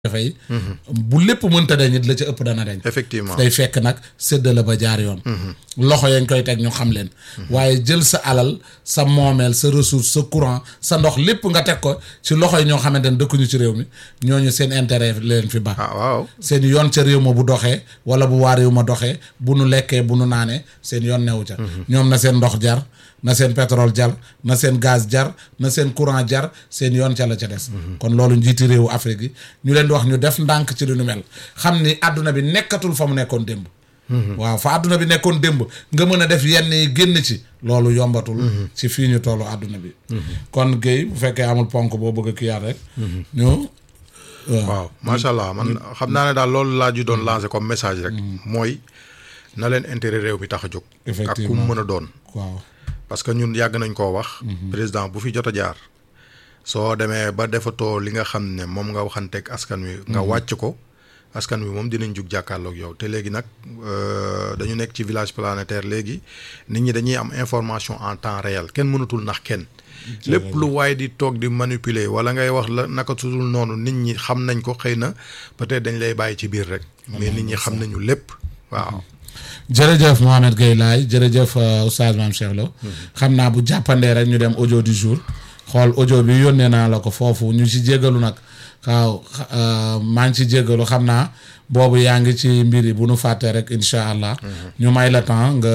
dafay bu lépp mënta dañ it la ca ëpp dana dañ effectivement day fekk nag séddale ba jaar yoon loxo yañ koy teg ñu xam leen waaye jël sa alal sa moomeel sa ressource sa courant sa ndox lépp nga teg ko ci loxo yi ñoo xamante ne dëkkuñu ci réew mi ñooñu seen intérêt leen fi ba ah waaw seen yoon ca réew ma bu doxee wala bu waa réew ma doxee bu nu lekkee bu nu naanee seen yoon newu ca ñoom na seen ndox jar na seen pétrole jar na seen gaz jar na seen courant jar seen yoon ca la ca des kon loolu njiiti réewu Afrique yi ñu leen di wax ñu def ndànk ci lu nu mel xam ni àdduna bi nekkatul fa mu nekkoon démb waaw fa àdduna bi nekkoon démb nga mën a def yenn yi génn ci loolu yombatul ci fii ñu tollu àdduna bi kon Guèye bu fekkee amul ponk boo bëgg a kiyaat rek ñu waaw macha allah man xam naa ne daal loolu laa ju doon lancé comme message rek mooy na leen intérêt réew mi tax a jóg ak ku mu mën a doon waaw parce que ñun yàgg nañ koo wax président bu fi jot a jaar soo demee ba defatoo li nga xam ne moom nga waxanteeg askan wi nga wàcc ko askan wi moom dinañ jug jàkkaarloog yow te léegi nag dañu nekk ci village planétaire léegi nit ñi dañuy am information en temps réel kenn mënatul nax kenn lépp lu waaye di toog di manipuler wala ngay wax la naka tudul noonu nit ñi xam nañ ko xëy na peut-être dañ lay bàyyi ci biir rek mais nit ñi xam nañu lépp waaw jërëjëf Mohamed Gueye Laye jërëjëf Oustaz Mame Cheikh Lo xam naa bu jàppandee rek ñu dem audio du jour xool audio bi yónnee naa la ko foofu ñu ci jégalu nag waaw maa ngi ci jégalu xam naa boobu yaa ngi ci mbir yi bu nu fàttee rek incha allah ñu may la temps nga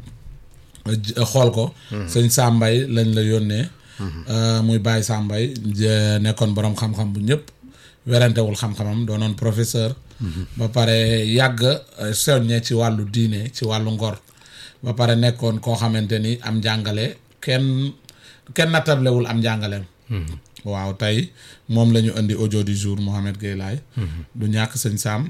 xool ko sëñ Sambay lañ la yónnee muy Baye Sambay nekkoon borom xam-xam bu ñëpp werantewul xam-xamam doonoon professeur ba pare yàgg soññe ci wàllu diine ci wàllu ngor ba pare nekkoon koo xamante ni am njàngale kenn kenn nattablewul am njàngaleem waaw tey moom la ñu indi audio du jour Mohamed Gueye Laye du ñàkk sëñ Sam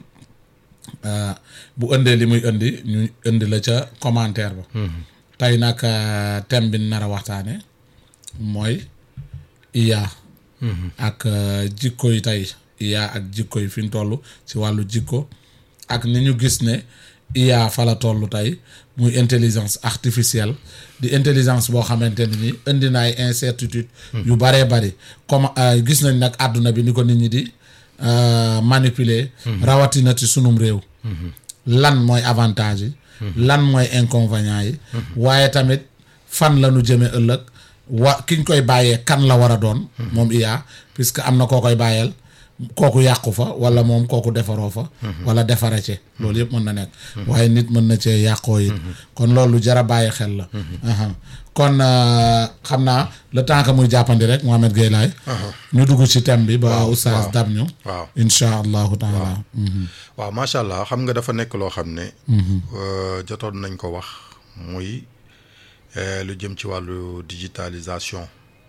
bu indee li muy indi ñu indi la ca commentaire ba tey nag thème bi nar a waxtaane mooy IA ak jikko yi tey IA ak jikko yi fi ñu toll ci wàllu jikko ak ni ñu gis ne IA fa la toll tey muy intelligence artificielle di intelligence boo xamante ne ni indi na ay incertitude yu baree bari comme gis nañ nag àdduna bi ni ko nit ñi di manipuler rawatina ci sunum réew lan mooy avantage yi lan mooy inconvénient yi waaye tamit fan la ñu jëme ëllëg wa kiñ koy bàyyee kan la war a doon moom IA puisque am na koo koy bàyyeel kooku yàqu fa wala moom kooku defaroo fa wala defare ci loolu yëpp mën na nekk waaye nit mën na cee yàqoo it kon loolu jara bàyyi xel la kon xam naa le temps que muy jàppandi rek Mohamed Gueye Laye ñu dugg ci thème bi ba oustaz dab ñu waaw insha allahu taala waaw macha allah xam nga dafa nekk loo xam ne jotoon nañ ko wax muy lu jëm ci wàllu digitalisation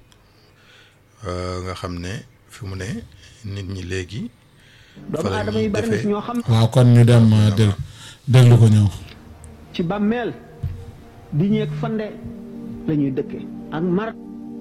nga xam ne fi mu ne nit ñi léegi. doomu aadama yi bari na ci ñoo xam. waaw kon ñu dem dég déglu ko ñëw. ci bàmmeel di ñeeg fande la ñuy dëkke ak mar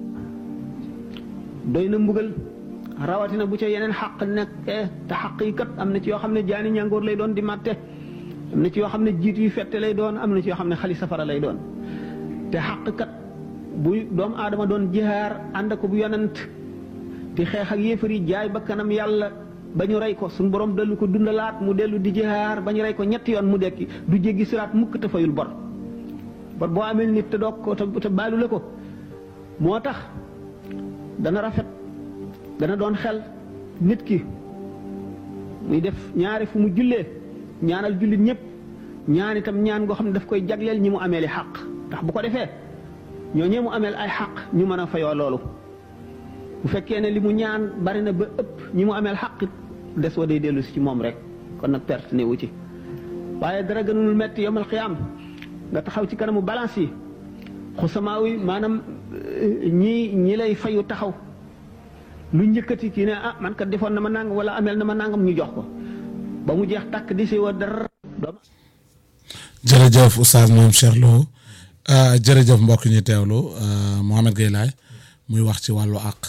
doy na mbugal rawatina bu ca yeneen xaq nekkee te xaq yi kat am na ci yoo xam ne jaani ñàngoor lay doon di màtte am na ci yoo xam ne jiit yu fette lay doon am na ci yoo xam ne xali safara lay doon te xaq kat bu doomu aadama doon jihaar ànd ko bu yonent di xeex ak yéefar yi jaay ba kanam yàlla ba ñu rey ko suñu borom dellu ko dundalaat mu dellu di jihaar ba ñu rey ko ñetti yoon mu dekki du jéggi siraat mukk te fayul bor bor boo amee nit te doog ko te baalu la ko moo tax dana rafet dana doon xel nit ki muy def ñaari fu mu jullee ñaanal jullit ñëpp ñaan itam ñaan goo xam ne daf koy jagleel ñi mu amee li xaq ndax bu ko defee ñoo ñee mu ameel ay xaq ñu mën a fayoo loolu bu fekkee ne li mu ñaan bari na ba ëpp ñi mu ameel xaq des wa day dellu si ci moom rek kon nag perte ne wu ci waaye dara gënul metti yomal xiyaam nga taxaw ci kanamu balance yi xusamaaw yi maanaam ñi ñi lay fayu taxaw lu njëkkati kii ne ah man kat defoon na ma nangam wala ameel na ma nangam ñu jox ko ba mu jeex tàkk di si wa dara jërëjëf oustaz Mame Cheikh Lo jërëjëf mbokk ñu teewlu Mohamed Gueye Laye muy wax ci wàllu àq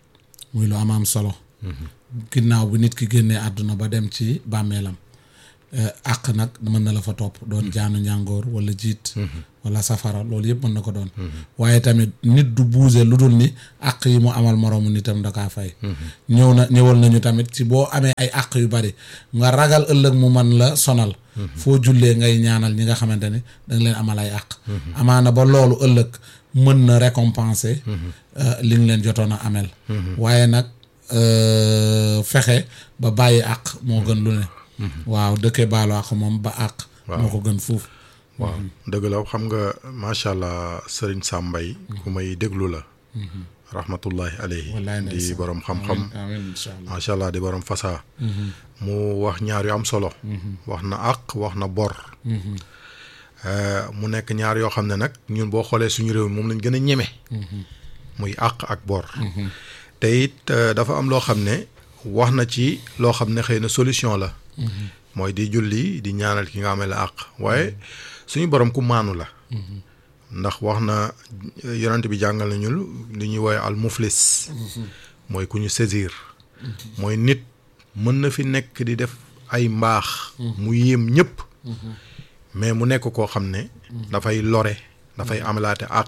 muy lu am am solo ginnaaw bi nit ki génnee àdduna ba dem ci bàmmeelam Euh, àq nag mën na la fa topp doon jaanu ñàngoor wala jiit wala safara loolu yëpp mën na ko doon waaye tamit nit du buuse lu dul ni àq yi mu amal moroomu nitam da kaa fay ñëw na ñëwal nañu tamit ci boo amee ay àq yu bari nga ragal ëllëg mu man la sonal foo jullee ngay ñaanal ñi nga xamante ni danga leen amal ay àq amaana ba loolu ëllëg mën na récompenser euh, li nga leen jotoon a amel waaye nag euh, fexe ba bàyyi àq moo gën lu ne waaw dëkkee baalu àq moom ba àq moo ko gën fuuf waaw dëgg la xam nga macha allah sëriñ Sambay ku may déglu la rahmatullahi alayhi wallaay di ndeysaan. borom xam-xam amiin incha allah macha allah di borom fasaa mu wax ñaar yu am solo wax na àq wax na bor Euh, mu nekk ñaar yoo xam ne nag ñun boo xoolee suñu réew mi moom lañ gën a ñeme muy àq ak bor te it euh, dafa am loo xam ne wax na ci loo xam ne xëy na solution la mooy di julli di ñaanal ki nga amee la àq waaye suñu borom ku maanu la ndax wax na yonent bi jàngal nañu li ñuy woowee al muflis mooy ku ñu saisir mooy nit mën na fi nekk di def ay mbaax mu yéem ñëpp mais mu nekk koo xam ne dafay lore dafay amalaate àq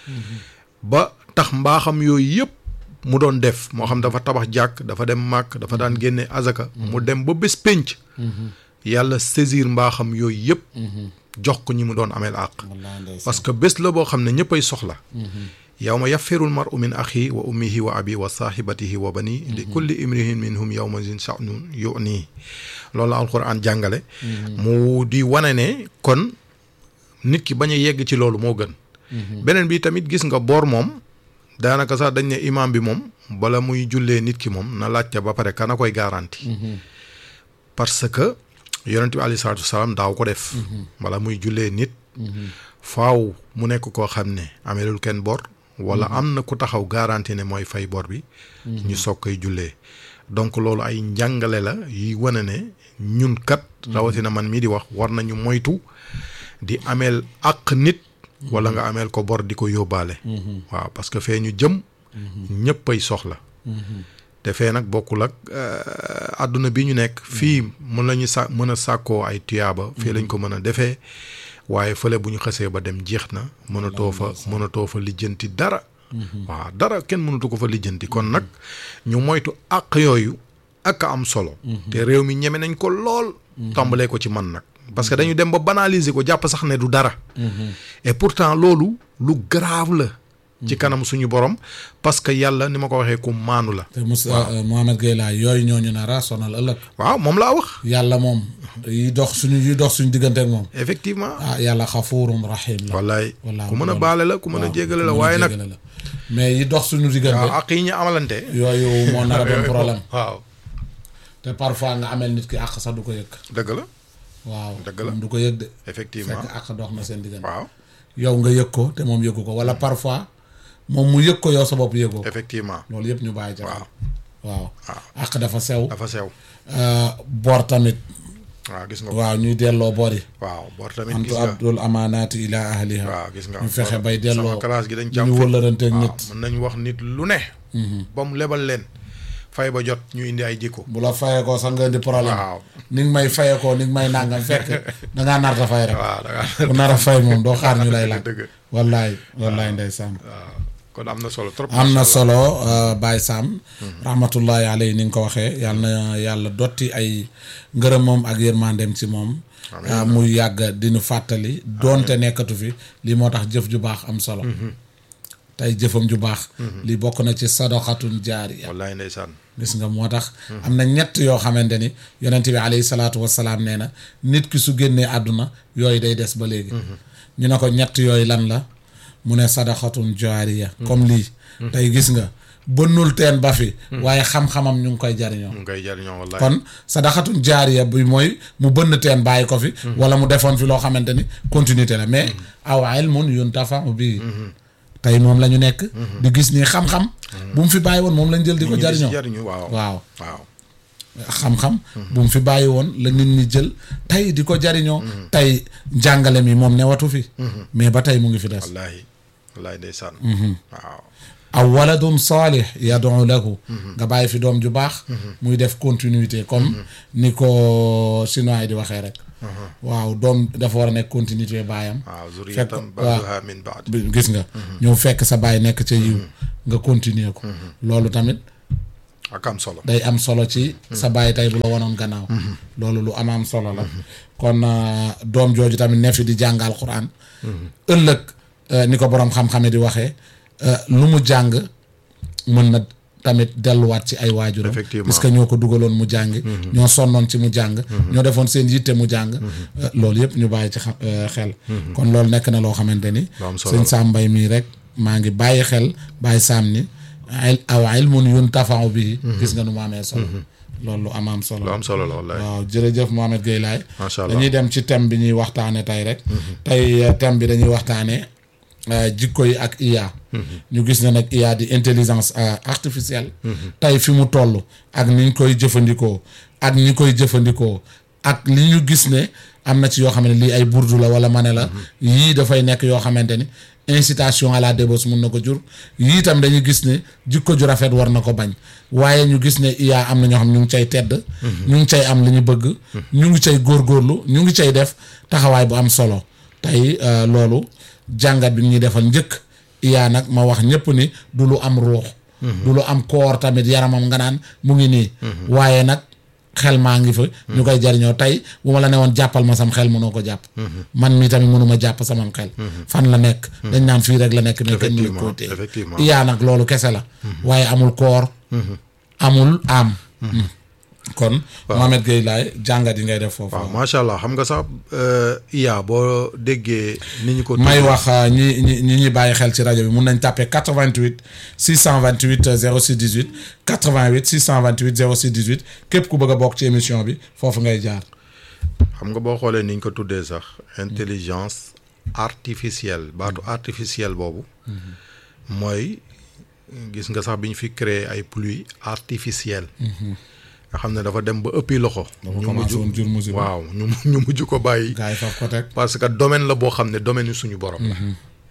ba tax mbaaxam yooyu yëpp mu doon def moo xam dafa tabax jàkk dafa dem màkk dafa daan génne azaka mu dem ba bés pénc yàlla saisir mbaaxam yooyu yëpp jox ko ñi mu doon ameel àq wallaay ndeysaan. parce que bés la boo xam ne ñëppay soxla yawma yafirul mar'u min axi wa ummihi wa abi wa sahibatihi wa bani li kulli imrihin minhum yawma zin sha'nun yu'ni loolu la alquran jàngale mu di wane ne kon nit ki bañ a yegg ci loolu moo gën beneen bi tamit gis nga boor moom daanaka sax dañ ne imam bi moom bala muy jullee nit ki moom na laajte ba pare kana koy garanti parce que yonent bi alayhi salaatu wasalaam daaw ko def wala muy jullee nit faaw mu nekk koo xam ne ameelul kenn bor wala am na ku taxaw garanti ne mooy fay bor bi ñu soog koy jullee donc loolu ay njàngale la yuy wane ne ñun kat rawatina man mii di wax war nañu moytu di ameel àq nit wala nga ameel ko bor di ko yóbbaale waaw parce que fee ñu jëm ñëppay soxla te fee nag bokkul ak euh, àdduna bi ñu nekk fii mën nañu sa mën a sàkkoo ay tuyaaba fii lañ ko mën a defee waaye fële bu ñu xësee ba dem jeex na mënatoo fa mënatoo fa lijjanti dara waaw dara kenn mënatu ko fa lijjanti kon nag ñu moytu àq yooyu ak a am solo te réew mi ñeme nañ ko lool tàmbalee ko ci man nag parce que dañu dem ba banaliser ko jàpp sax ne du dara et pourtant loolu lu grave la ci kanam suñu borom parce que yàlla ni ma ko waxee ku maanu la te Moussa Mohamed Gueye laa yooyu ñooñu nar a sonal ëllëg waaw moom laa wax yàlla moom yi dox suñu yi dox suñu diggante ak moom effectivement ah yàlla xafuurum rahim la wallaay wallaahi ku mën a loolu. baale la ku mën a waaw, jéggale ku la mën a waaye nag jéggale la. mais yi dox suñu diggante waaw ak yi ñu amalante yooyu moo nar a doon problème waaw te parfois nga amel nit ki àq sax du ko yëg dëgg la waaw Dëgg la. moom du ko yëg de effectivement fekk àq dox na seen diggante waaw yow nga yëg ko te moom yëgu ko wala parfois moom mu yëg ko yow sa bopp yëgoo ko effectivement loolu yëpp ñu bàyyi ca xel waaw waaw àq dafa sew dafa sew euh, bor tamit waaw gis nga ko waaw ñuy delloo bor yi waaw bor tamit antu gis nga abdul amaanaati ila ahliha waaw gis nga ñu fexe bor- bay delloo sama classe gi dañ ñu jàpp wëllëranteeg waaw nit mën nañ wax nit lu ne ba mu lebal leen fay ba jot ñu indi ay jikko bu la fayee ko sax nga di problème waaw ni nga may fayee ko ni nga may nangam fekk dangaa narta fay rek waaw da ngaa bu nar a fay moom doo xaar ñu lay laaj dëgg wallaay wallaay ndeysaan waaw kon am na solo trop am na macha solo euh, Baye Sam rahmatullahi alayhi ni nga ko waxee yàlla na yàlla dotti ay ngërëm moom ak yërmandeem ci moom ah, muy yàgg di nu fàttali doonte nekkatu fi lii moo tax jëf ju baax am solo tey jëfam ju baax lii bokk na ci sadaqatun jaariya wallaay ndeysaan gis nga moo tax am na ñett yoo xamante ni yonent bi alayhi salaatu wasalaam nee na nit ki su génnee àdduna yooyu day des ba léegi ñu ne ko ñett yooyu lan la mu ne sadaxatun jaariya comme lii tey gis nga bënnul teen ba fi waaye xam-xamam ñu ngi koy jariñoo mu ngi koy jariñoo wallaay kon sadaxatun jaariya bi mooy mu bënn teen bàyyi ko fi wala mu defoon fi loo xamante ni continuité la mais aw ilmun yuntafa'u bi tey moom la ñu nekk di gis nii xam-xam bu mu fi bàyyi woon moom lañ jël di ko ñu ngi si jariñoo jariñu waaw waaw waaw xam-xam bu mu fi bàyyi woon la nit ñi jël tey di ko jariñoo tey njàngale mi moom newatu fi mais ba tey mu ngi fi des wallaahi wallaahi ndeysaan waaw aw waladun saalih yad'u lahu nga bàyyi fi doom ju baax muy def continuité comme ni ko chinois yi di waxee rek waaw doom dafa war a nekk continuité baayam waaw fekk zuriyatan waaw ba'duha min ba'd bi- gis nga ñëw fekk sa baay nekk ca yiw nga continuer ko loolu tamit ak am solo day am solo ci sa baay tey bu la wanoon gannaaw loolu lu am am solo la kon euh, doom jooju tamit ne fi di jàngal Quraan ëllëg euh, ni ko boroom xam-xame di waxee euh, lu mu jàng mën na tamit delluwaat ci ay waajuram Effectivement. parce que ñoo ko dugaloon mu jàng ñoo sonnoon ci mu jàng ñoo defoon seen yitte mu jàng euh, loolu yëpp ñu bàyyi ci xam euh, xel kon loolu nekk na loo xamante ni Lu am solo sëñ la. Sam Mbaye mii rek maa ngi bàyyi xel bàyyi saam ni ay aw ilmun yuntafa'u bihi gis nga nu mu amee solo loolu lu am am solo lu am solo la wallaay waaw jërëjëf Mohamed Gueye Laye Macha Allah. dañuy dem ci thème bi ñuy waxtaane tey rek tey euh, thème bi dañuy waxtaane euh, jikko yi ak IA ñu gis ne nag IA di intelligence euh, artificielle tey fi mu toll ak ni ñu koy jëfandikoo ak ñi koy jëfandikoo ak li ñu gis ne am na ci yoo xam ne lii ay burdu la wala ma ne la yii dafay nekk yoo xamante ni incitation à la débauche mun na ko jur yii itam dañuy gis ne jikko ju rafet war na ko bañ waaye ñu gis ne IA am na ñoo xam ñu ngi cay tedd ñu ngi cay am li ñu bëgg ñu ngi cay góorgóorlu ñu ngi cay def taxawaay bu am solo tey euh, loolu jàngat bi ñuy defal njëkk IA nag ma wax ñëpp ni du lu am ruux du lu am koor tamit yaramam nga naan mu ngi nii waaye nag xel maa ngi fa ñu koy jariñoo tey bu ma la ne woon jàppal ma sam xel mënoo ko jàpp man mi tamit mënuma jàpp samam xel fan la nekk dañ naan fii rek la nekk mais kenn mënu koo téye effectivement. IA nag loolu kese la waaye amul koor amul am kon Mohamed Gueye Laye jàngat yi ngay def foofu waaw macha allah xam nga sax euh, IA boo déggee ni ñu ko may tuddee- wax euh, ñi ñi ñi ñuy bàyyi xel ci rajo bi mun nañ tàppee 88 628 euh, 06 18 88 628 06 18 képp ku bëgg a bokk ci émission bi foofu ngay jaar xam nga boo xoolee ni ñu ko tuddee sax intelligence artificielle baatu artificielle boobu mooy gis nga sax bi ñu fi créé ay pluie artificielle nga xam ne dafa dem ba ëppi loxo dafa ñu commencé woon jur musiba waaw ñu ñu mujj ko bàyyi gars yi faf ko teg parce que domaine la boo xam ne domaine yu suñu borom la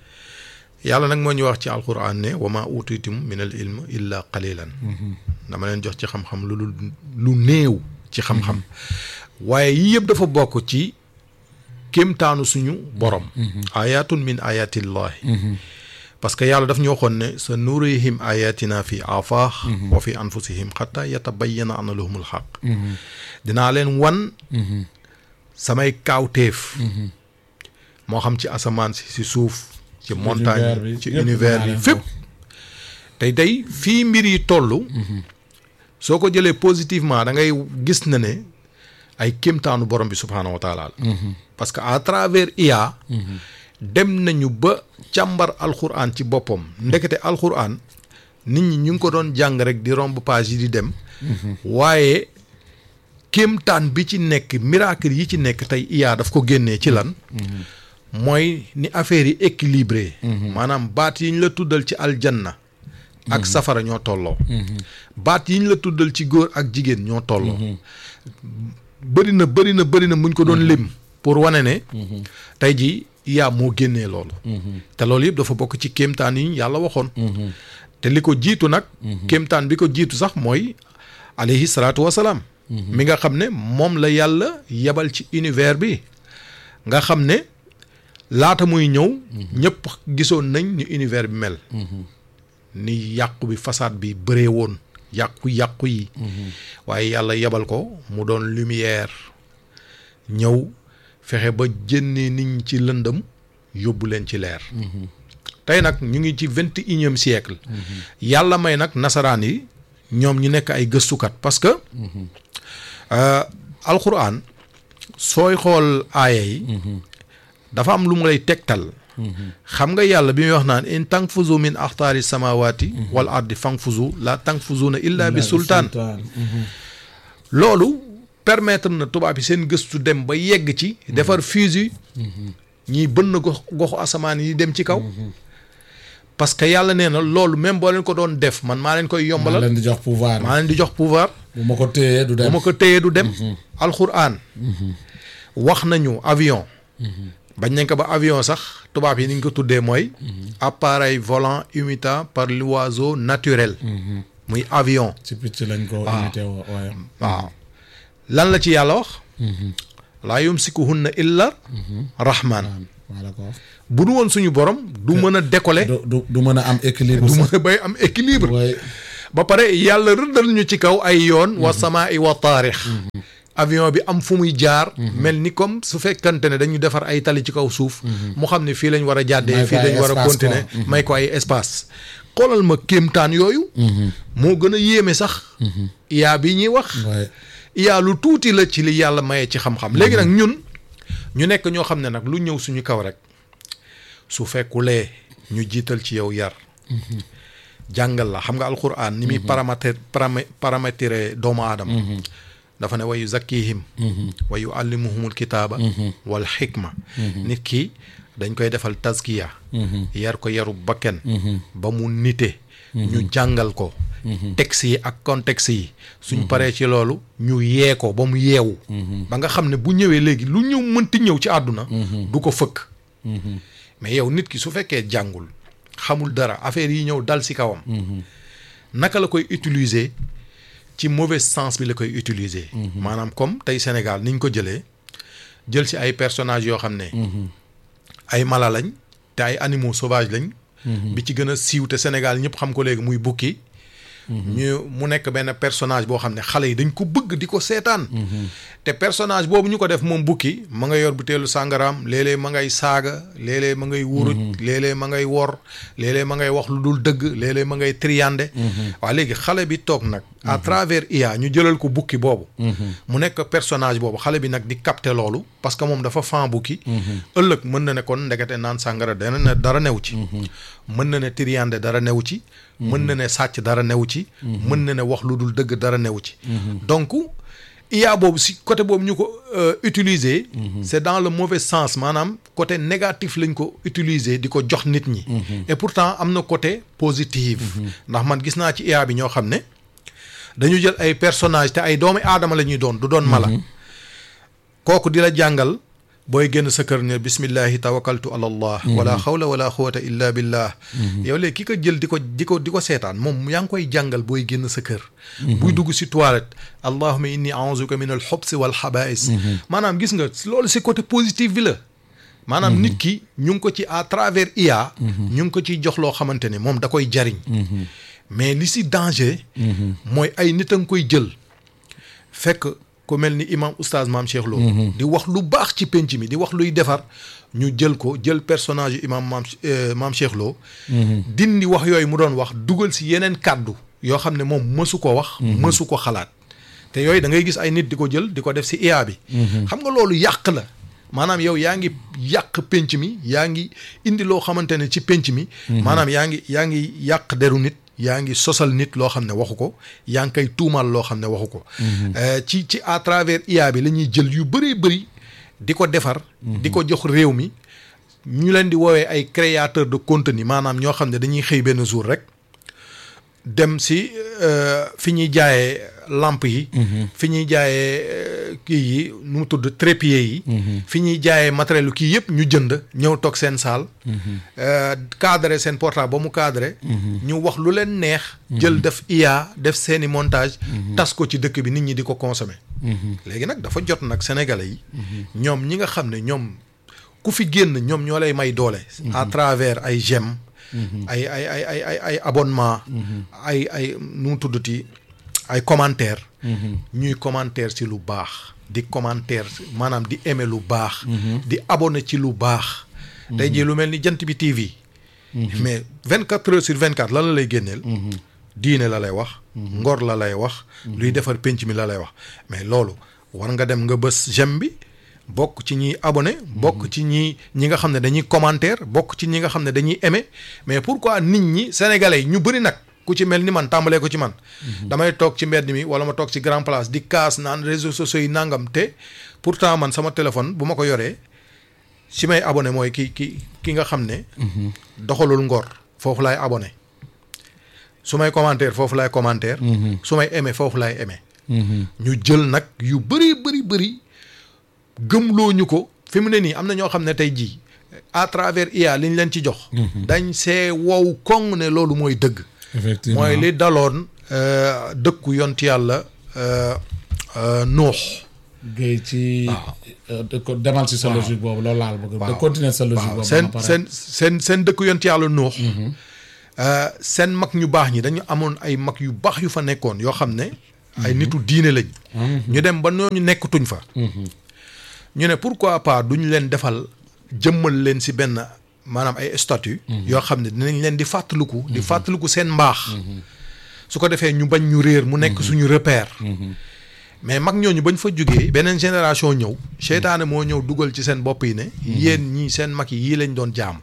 yàlla nag moo ñu wax ci alquran ne wa ma utitum min al ilm illa qalilan dama leen jox ci xam-xam lu lu lu néew ci xam-xam waaye yii yëpp dafa bokk ci kéemtaanu suñu borom ayatun min ayatillahi parce que yàlla daf ñu waxoon ne sa nurihim ayatina fi afaax wa fi anfusihim xata yatabayyana ana lahumul xaq dinaa leen wan samay kaawteef moo xam ci asamaan si si suuf ci montagne bi, ci yëpp univers dinaa bi leen fépp ko. tey tey fii mbir yi toll soo ko jëlee positivement da ngay gis na ne ay kéemtaanu borom bi subhaanahu wa taala la parce que à travers IA dem nañu ba càmbar alxuraan ci boppam ndekete alxuraan nit ñi ñu ngi ko doon jàng rek di romb page yi di dem waaye kéemtaan bi ci nekk miracle yi ci nekk tey IA daf ko génnee ci lan mooy ni affaire yi équilibré maanaam baat yi ñu la tuddal ci aljanna ak safara ñoo tolloo baat yi ñu la tuddal ci góor ak jigéen ñoo tolloo bëri na bëri na bëri na muñ ko doon lim pour wane ne tey ji IA moo génnee loolu te loolu yëpp dafa bokk ci kéemtaan yi yàlla waxoon te li ko jiitu nag kéemtaan bi ko jiitu sax mooy alayhi salaatu wasalaam mi nga xam ne moom la yàlla yebal ci univers bi nga xam ne laata muy ñëw ñëpp gisoon nañ ni univers bi mel ni yàqu bi façade bi bëree woon yàqu-yàqu yi waaye yàlla yebal ko mu doon lumière ñëw fexe ba jénnee nit ñi ci lëndëm yóbbu leen ci leer tey nag ñu ngi ci vingt et unième siècle yàlla may nag nasaraan yi ñoom ñu nekk ay gëstukat parce que euh, alxuraan sooy xool aaya yi dafa am lu mu lay tegtal xam nga yàlla bi muy wax naan in tanfuzu min axtaari samawati wal ardi fanfuzu la tanfuzuna illa bi sultaan loolu permettre na tubaab yi seen gëstu dem ba yegg ci defar fusil ñiy bënn gox goxu asamaan yi dem ci kaw parce que yàlla nee na loolu même boo leen ko doon def man maa leen koy maa yombalal leen di jox pouvoir maa leen di jox pouvoir bu ma ko téyee du bu dem ma ko téyee du dem alxuraan wax nañu avion bañ nañ ko ba avion sax tubaab yi ni ñu ko tuddee mooy appareil volant imité par l'oiseau naturel muy avion ci picc lañ ko waaw. imité woo waaye waaw lan la ci yàlla wax laa yumsikuhunna illa rahman maa la ko wax bu du woon suñu borom du mën a décoller du du du mën a am équilibre du sax mën a bay am équilibre waaye ba pare yàlla rëddal ñu ci kaw ay yoon wa samaa i wa taarix avion bi am fu muy jaar mel ni comme su fekkante ne dañu defar ay tali ci kaw suuf mu xam ne fii lañ war a jàddee May ko fii ay lañ war a espace continuer quoi. may ko ay espace xoolal ma kéemtaan yooyu moo gën a yéeme sax yaa bi ñuy wax waaye yaa lu tuuti la ci li yàlla maye ci xam-xam léegi nag ñun ñu nekk ñoo xam ne nag lu ñëw suñu kaw rek su fekkulee ñu jiital ci yow yar jàngal la xam nga alquran ni muy paramètre paramé paramétrer doomu aadama dafa ne wa yuzakkihim wa yuallimuhumul kitaaba wal xikma nit ki dañ koy defal taskiya yar ko yaru bakken ba mu nite ñu jàngal ko texte yi ak contexte yi suñ paree ci loolu ñu yee ko ba mu yeewu ba nga xam ne bu ñëwee léegi lu ñëw mënti ñëw ci àdduna du ko fëkk mais yow nit ki su fekkee jàngul xamul dara affaire yi ñëw dal si kawam naka la koy utiliser ci mauvais sens bi la koy utiliser maanaam comme tey Sénégal niñ ko jëlee jël si ay personnages yoo xam ne ay mala lañ te ay animaux sauvages lañ bi ci gën a siiw te Sénégal ñëpp xam ko léegi muy bukki ñu mu nekk benn personnage boo xam ne xale yi dañ ko bëgg di ko seetaan te personnage boobu ñu ko def moom bukki ma nga yor butéelu sàngaraam léeg-léeg ma ngay saaga léeg-léeg ma ngay wuruj léeg-léeg ma ngay wor léeg-léeg ma ngay wax lu dul dëgg léeg-léeg ma ngay triande waaw léegi xale bi toog nag à travers IA ñu jëlal ko bukki boobu mu nekk personnage boobu xale bi nag di capter loolu parce que moom dafa fan bukki ëllëg mën na ne kon ndekete naan sàngara dana ne dara new ci mën na ne triande dara new ci mën na ne sàcc dara new ci mën na ne wax lu dul dëgg dara new ci donc IA boobu si côté boobu ñu ko utiliser c'est dans le mauvais sens maanaam côté négatif lañ ko utiliser di ko jox nit ñi et pourtant am na côté positif ndax man gis naa ci IA bi ñoo xam ne dañu jël ay personnage te ay doomi aadama la ñuy doon du doon mala kooku di la jàngal booy génn sa kër ne bismillahi tawakkaltu ala allah wala xawla wala quwata illa billah yow léegi ki ko jël di ko di ko di ko seetaan moom yaa ngi koy jàngal booy génn sa kër buy dugg si toilette allahuma inni auzuka min al xobsi wal xabais maanaam gis nga loolu si côté positif bi la maanaam nit ki ñu ngi ko ci à travers IA ñu ngi ko ciy jox loo xamante ne moom da koy jariñ mais li si danger mooy ay nit a nga koy jël fekk ku mel ni imam oustaz maam Cheikh Lo di wax lu baax ci penc mi di wax luy defar ñu jël ko jël personnage yu imam maam maam Cheikh Lo dindi wax yooyu mu doon wax dugal si yeneen kàddu yoo xam ne moom mësu ko wax mësu ko xalaat te yooyu da ngay gis ay nit di ko jël di ko def si IA bi xam nga loolu yàq la maanaam yow yaa ngi yàq penc mi yaa ngi indi loo xamante ne ci penc mi maanaam yaa ngi yaa ngi yàq deru nit yaa ngi sosal nit loo xam ne waxu ko yaa ngi koy tuumal loo xam ne waxu ko ci ci à travers IA bi la ñuy jël yu bëree bëri di ko defar di ko jox réew mi ñu leen di woowee ay créateur de contenu maanaam ñoo xam ne dañuy xëy benn jour rek dem si fi ñuy jaayee lampe yi fi ñuy jaayee kii yi nu mu tudd trépied yi fi ñuy jaayee matériel kii yëpp ñu jënd ñëw toog seen saal cadré seen portable ba mu cadré ñu wax lu leen neex jël def IA def seeni montage tas ko ci dëkk bi nit ñi di ko consommer léegi nag dafa jot nag sénégalais yi ñoom ñi nga xam ne ñoom ku fi génn ñoom ñoo lay may doole à travers ay j'aime ay ay ay ay ay ay abonnement ay ay nu mu tuddati ay commentaire ñuy commentaire ci lu baax di commentaire maanaam di aimer lu baax di abonné ci lu baax tey jii lu mel ni jant bi TV mais vingt quatre heures sur vingt quatre lan la lay génneel diine la lay wax ngor la lay wax luy defar penc mi la lay wax mais loolu war nga dem nga bës j'aime bi bokk ci ñiy abonné bokk ci ñi ñi nga xam ne dañuy commentaire bokk ci ñi nga xam ne dañuy aimer mais pourquoi nit ñi sénégalais yi ñu bëri nag ku ci mel ni man tàmbalee ko ci man damay toog ci mbedd mi wala ma toog ci grand place di kaas naan réseaux sociaux yi nangam te pourtant man sama téléphone bu ma ko yoree si may abonné mooy ki ki ki nga xam ne doxalul ngor foofu laay abonné su may commentaire foofu laay commentaire su may aimé foofu laay aimé ñu jël nag yu bëri bëri bëri gëmloo ñu ko fi mu ne nii am na ñoo xam ne tey jii à travers IA li ñu leen ci jox. dañ see wow koŋ ne loolu mooy dëgg. effectivement mooy li daloon euh, dëkku yont yàlla euh, euh, nuux. géey ci euh, de ko demal ci sa logique boobu loolu laal bëgg de continuer sa logique waaw boobu seen ba pare. seen seen seen dëkku yont yàlla nuux. Euh, seen mag ñu baax ñi dañu amoon ay mag yu baax yu fa nekkoon yoo xam ne. ay nitu diine lañ. ñu dem ba ñooñu nekkatuñ fa. ñu ne pourquoi pas duñ leen defal jëmmal leen si benn maanaam ay statut yoo xam ne dinañ leen di fàttaliku. di fàttaliku seen mbaax. su ko defee ñu bañ ñu réer mu nekk suñu repère. mais mag ñooñu bañ fa jógee beneen génération ñëw. seytaane moo ñëw dugal ci seen bopp yi ne. yéen ñii seen mag yi yii lañ doon jaam.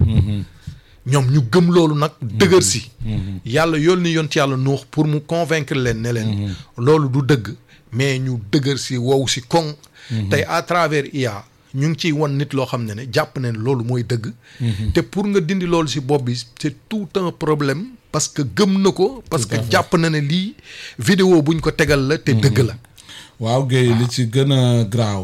ñoom ñu gëm loolu nag dëgër si. yàlla yónni yont yàlla nuux pour mu convaincre leen ne leen. loolu du dëgg mais ñu dëgër si wow si koŋ. tey à travers IA ñu ngi ciy wan nit loo xam ne ne jàpp ne loolu mooy dëgg. te pour nga dindi loolu si bopp bi c'est tout un problème parce que gëm na ko. parce que jàpp na ne lii vidéo buñ ko tegal la te dëgg la. waaw Guèye li ci gën a graaw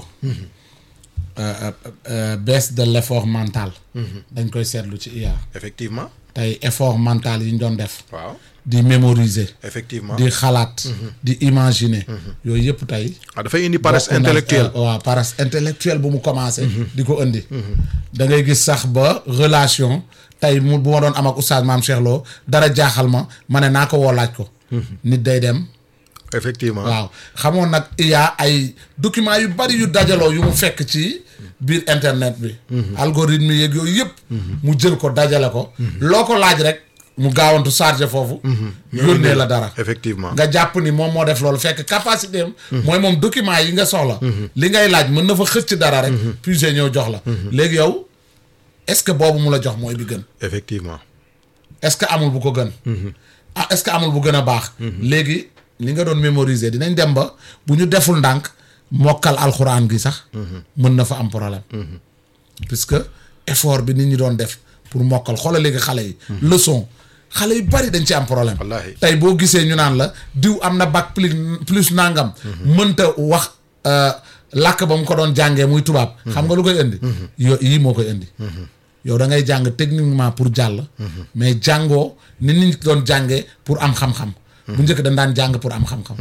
euh, euh, baisse de l'effort mental dañ koy seetlu ci IA effectivement tey effort mental yi ñu doon def waaw di mémoriser effectivement. di xalaat di imaginer yooyu yëpp tey ah dafay indi paresse bokk na- intellectuelle. euh, waaw paresse intellectuelle bu mu commencé di ko indi da ngay gis sax ba relation tey mu bu ma doon am ak oustaz maam Cheikh Lo dara jaaxal ma ma ne naa ko woo laaj ko nit day dem effectivement. waaw xamoon nag il y a ay documents yu bari yu dajaloo yu mu fekk ci biir internet bi algorithme yeeg yooyu yëpp mu jël ko dajale ko loo ko laaj rek mu gaawantu chargé foofu yónnee la dara effectivement. nga jàpp ni moom moo def loolu fekk capacité am mooy moom document yi nga soxla li ngay laaj mën na fa xëcc dara rek puisé ñëw jox la léegi yow est-ce que boobu mu la jox mooy bi gën effectivement. est-ce que amul bu ko gën ah est-ce que amul bu gën a baax léegi li nga doon mémoriser dinañ dem ba bu ñu deful ndànk mokkal alxuraan gi sax mën na fa am problème puisque effort bi nit ñi doon def pour mokkal xoolal léegi xale yi leçon xale yu bari dañ ci am problème Wallaahi. tey boo gisee ñu naan la diw am na bac plus plus nangam mënta wax euh, làkk ba mu ko doon jàngee muy tubaab xam nga lu koy indi yo yii moo koy indi yow da ngay jàng techniquement pour jàll mais jàngoo ni nit ñi doon jàngee pour am xam-xam bu njëkk dañ daan jàng pour am xam-xam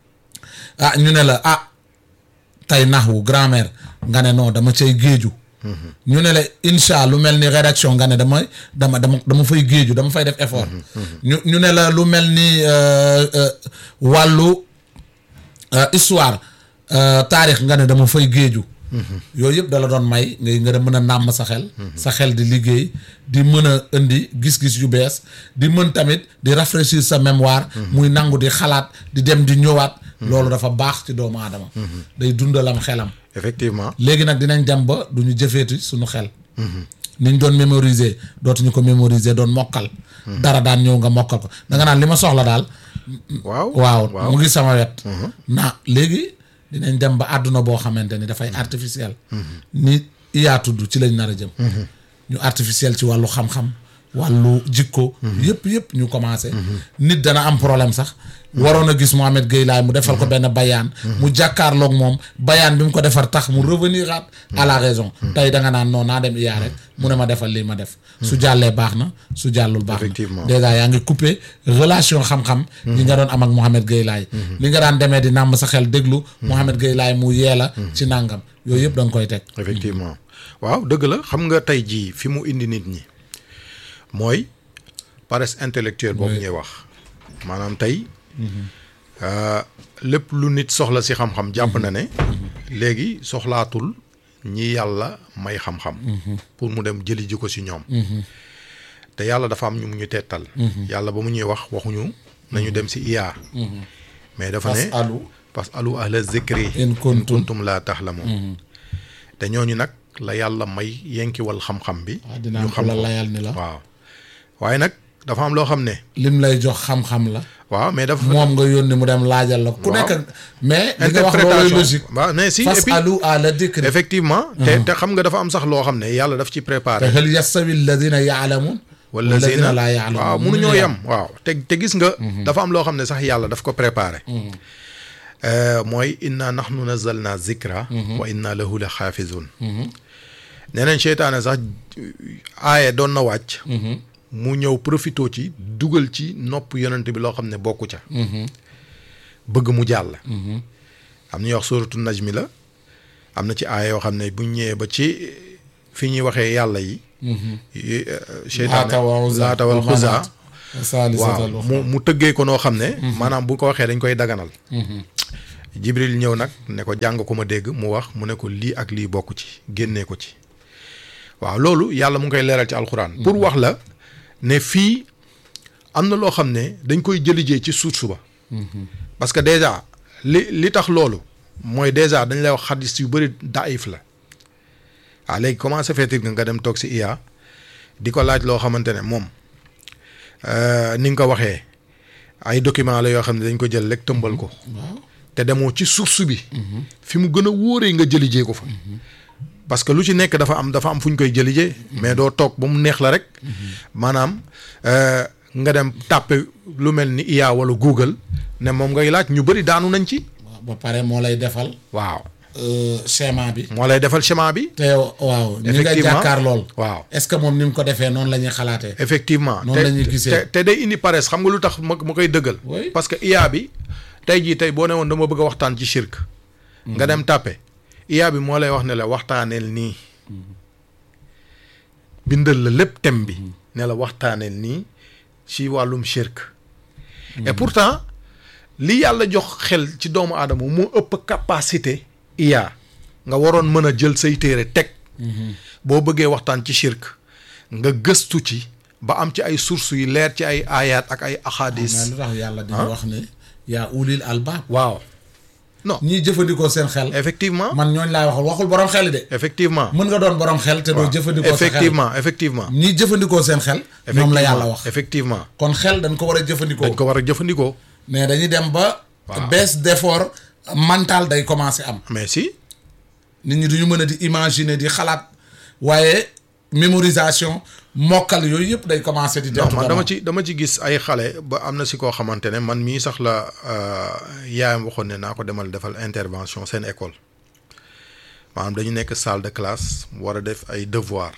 ah ñu ne la ah tey naxwu grammaire nga ne non dama cay géeju ñu ne la incha lu mel ni rédaction nga ne dama dama dama dama fay géeju dama fay def effort ñu ñu ne la lu mel ni euh, euh, wàllu euh, histoire euh, taarix nga ne dama fay géeju yooyu yëpp dala doon may ngay nga mën a nàmm sa xel sa xel di liggéey di mën a indi gis-gis yu bees di mën tamit di rafraîchir sa mémoire muy nangu di xalaat di dem di ñëwaat loolu dafa baax ci doomu aadama day dundalam xelam effectivement. léegi nag dinañ dem ba du ñu jëfeeti suñu xel niñ doon mémoriser dootuñu ko mémoriser doon mokkal dara daan ñëw nga mokkal ko da nga naan li ma soxla daal waaw. waaw mu ngi sama wet na léegi dinañ dem ba àdduna boo xamante ni dafay artificiel ni iyaa tudd ci lañ nar a jëm ñu artificiel ci wàllu xam-xam wàllu jikko yëpp yëpp ñu commencé nit dana am problème sax waroon a gis Mohamed Gueye Laye mu defal ko benn bayaan mu jàkkaarloog moom bayaan bi mu ko defar tax mu revenir at à la raison tey da nga naan non naa dem iyaa rek mu ne ma defal lii ma def su jàllee baax na su jàllul baax na Effectivement. dèjà yaa ngi coupé relation xam-xam yi nga doon am ak Mohamed Gueye Laye li nga daan demee di nàmm sa xel déglu Mohamed Gueye Laye mu yee la ci nàngam yooyu yëpp da nga koy teg effectivement waaw dëgg la xam nga tey jii fi mu indi nit ñi mooy paresse intellectuelle boobu ñuy wax maanaam tey euh, lépp lu nit soxla si xam-xam jàpp na ne léegi soxlaatul ñi yàlla may xam-xam pour mu dem jëli ji ko si ñoom te yàlla dafa am ñu mu ñu tettal yàlla ba mu ñuy wax waxuñu nañu dem si IA mais dafa ne alu parce que alu ahla zikri in kuntum kuntum laa taxlamoon te ñooñu nag la yàlla may yenkiwal xam-xam bi waaw dinaa ko la layal ni la waaw waaye nag dafa am loo xam ne lim lay jox xam-xam la waaw mais dafa moom nga yónni mu dem laajal la ku Waaw. nekk mais li nga wax loolu logique waaw mais si et fas puis alu ala dikri effectivement te te xam nga dafa am sax loo xam ne yàlla daf ci te préparé hal yastawi alladina yaalamun walladina laa yaalamun waaw mënuñoo yem waaw te te gis nga dafa am loo xam ne sax yàlla daf ko préparé Euh, mooy inna nahnu nazzalna zikra wa inna lahu la xaafizun nee nañ seytaane sax aaye doon na wàcc mu ñëw profito ci dugal ci nopp yonent bi loo xam ne bokku ca bëgg mu jàll am na ñuy wax suratu najmi la am na ci aaya yoo xam ne bu ñu ñëwee ba ci fi ñuy waxee yàlla yi yi, euh, seytaane Laata wa Uzza laata wal wa Uzza Manaat. saalisatal waaw mu mu tëggee ko noo xam ne maanaam bu ko waxee dañ koy daganal jibril ñëw nag ne ko jàng ko ma dégg mu wax mu ne ko lii ak lii bokk ci génnee ko ci waaw loolu yàlla mu ngi koy leeral ci alxuraan pour wax la ne fii am na loo xam ne dañ koy jëlijee ci source ba parce que déjà li li tax loolu mooy déjà dañ lay wax xadis yu bëri daif la waaw léegi comment ça fait nga nga dem toog si IA di ko laaj loo xamante ne moom euh, ni nga ko waxee ay document la yoo xam ne dañ ko jël rek tëmbal ko te demoo ci source bi fi mu gën a wóoree nga jëlijee ko fa parce que lu ci nekk dafa am dafa am fu ñu koy jëlijee mais doo toog ba mu neex la rek maanaam euh, nga dem tàppe lu mel ni IA wala Google ne moom ngay laaj ñu bëri daanu nañ ci waaw ba pare moo lay defal waaw euh, schéma bi moo lay defal schéma bi te yow waaw ñi nga Effectivement. jàkkaar lool waaw est-ce que moom ni mu ko defee noonu la ñuy xalaatee effectivement Noonu la ñuy gisee. te te day indi paresse xam nga lu tax ma ma koy dëggal Oui. parce que IA bi tey jii tey boo ne woon dama bëgg a waxtaan ci shirk nga dem tàppe IA bi moo lay wax ne la waxtaaneel nii bindal la lépp thème bi ne la waxtaaneel nii ci wàllum shirk et pourtant li yàlla jox xel ci doomu aadama moo ëpp capacité IA nga waroon mën a jël say téere teg boo bëggee waxtaan ci shirk nga gëstu ci ba am ci ay sources yu leer ci ay aayaat ak ay mais axadis lu tax yàlla di wax ne yaa ulil albaab waaw non ñiy jëfandikoo seen xel effectivement man ñooñ laay waxal waxul borom xel de effectivement mën nga doon borom xel te doo jëfandikoo sa xel effectivement effectivement ñiy jëfandikoo seen xel ñoom la yàlla wax effectivement kon xel dañ ko war a jëfandikoo dañ ko war a jëfandikoo mais dañuy dem ba Waaw. baisse d'effort mental day commencer am mais si nit ñi duñu mën a di imaginer di xalaat waaye mémorisation mokkal yooyu yëpp day commencer di non deltu man dama gannaaw. ci dama ci gis ay xale ba am na si koo xamante ne man mii sax la euh, yaayam waxoon ne naa ko demal defal intervention seen école maanaam dañu nekk salle de classe war a def ay devoir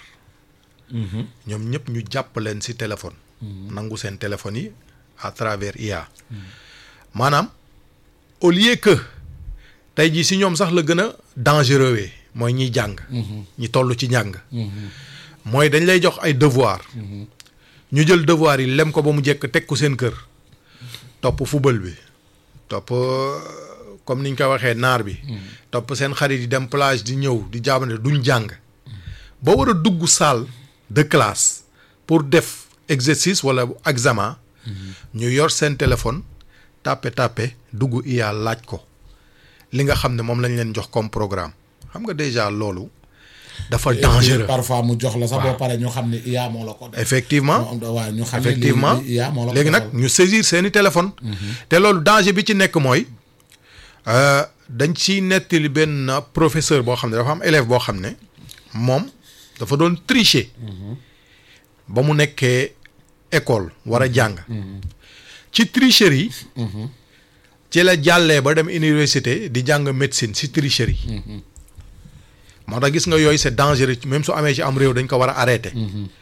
ñoom ñëpp ñu jàpp leen si téléphone nangu seen téléphone yi à travers IA maanaam au lieu que tey jii si ñoom sax la gën a dangereux wee mooy ñiy jàng ñi toll ci njàng mooy dañ lay jox ay devoir ñu jël devoir yi lem ko ba mu jekk teg ko seen kër topp football bi topp euh, comme niñ ko waxee naar bi topp seen xarit yi dem plage di ñëw di jaabante duñ jàng ba war a dugg salle de classe pour def exercice wala examen ñu yor seen téléphone tàppe tàppe dugg IA laaj ko li nga xam ne moom lañ leen jox comme programme xam nga déjà loolu dafa dangereux parfois mu jox la sax boo pare ñu xam ne IA moo la ko def effectivement waaw ñu xam ne effectivement lii IA moo la ko léegi nag defal. ñu saisir seeni téléphone te loolu danger bi ci nekk mooy euh, dañ ci nettali benn professeur boo xam ne dafa am élève boo xam ne moom dafa doon tricher ba mu nekkee école war a jàng ci tricherie yi ci la jàllee ba dem université di jàng médecine ci tricherie yi moo tax gis nga yooyu c'est dangereux même su amee ci am réew dañ ko war a arrêter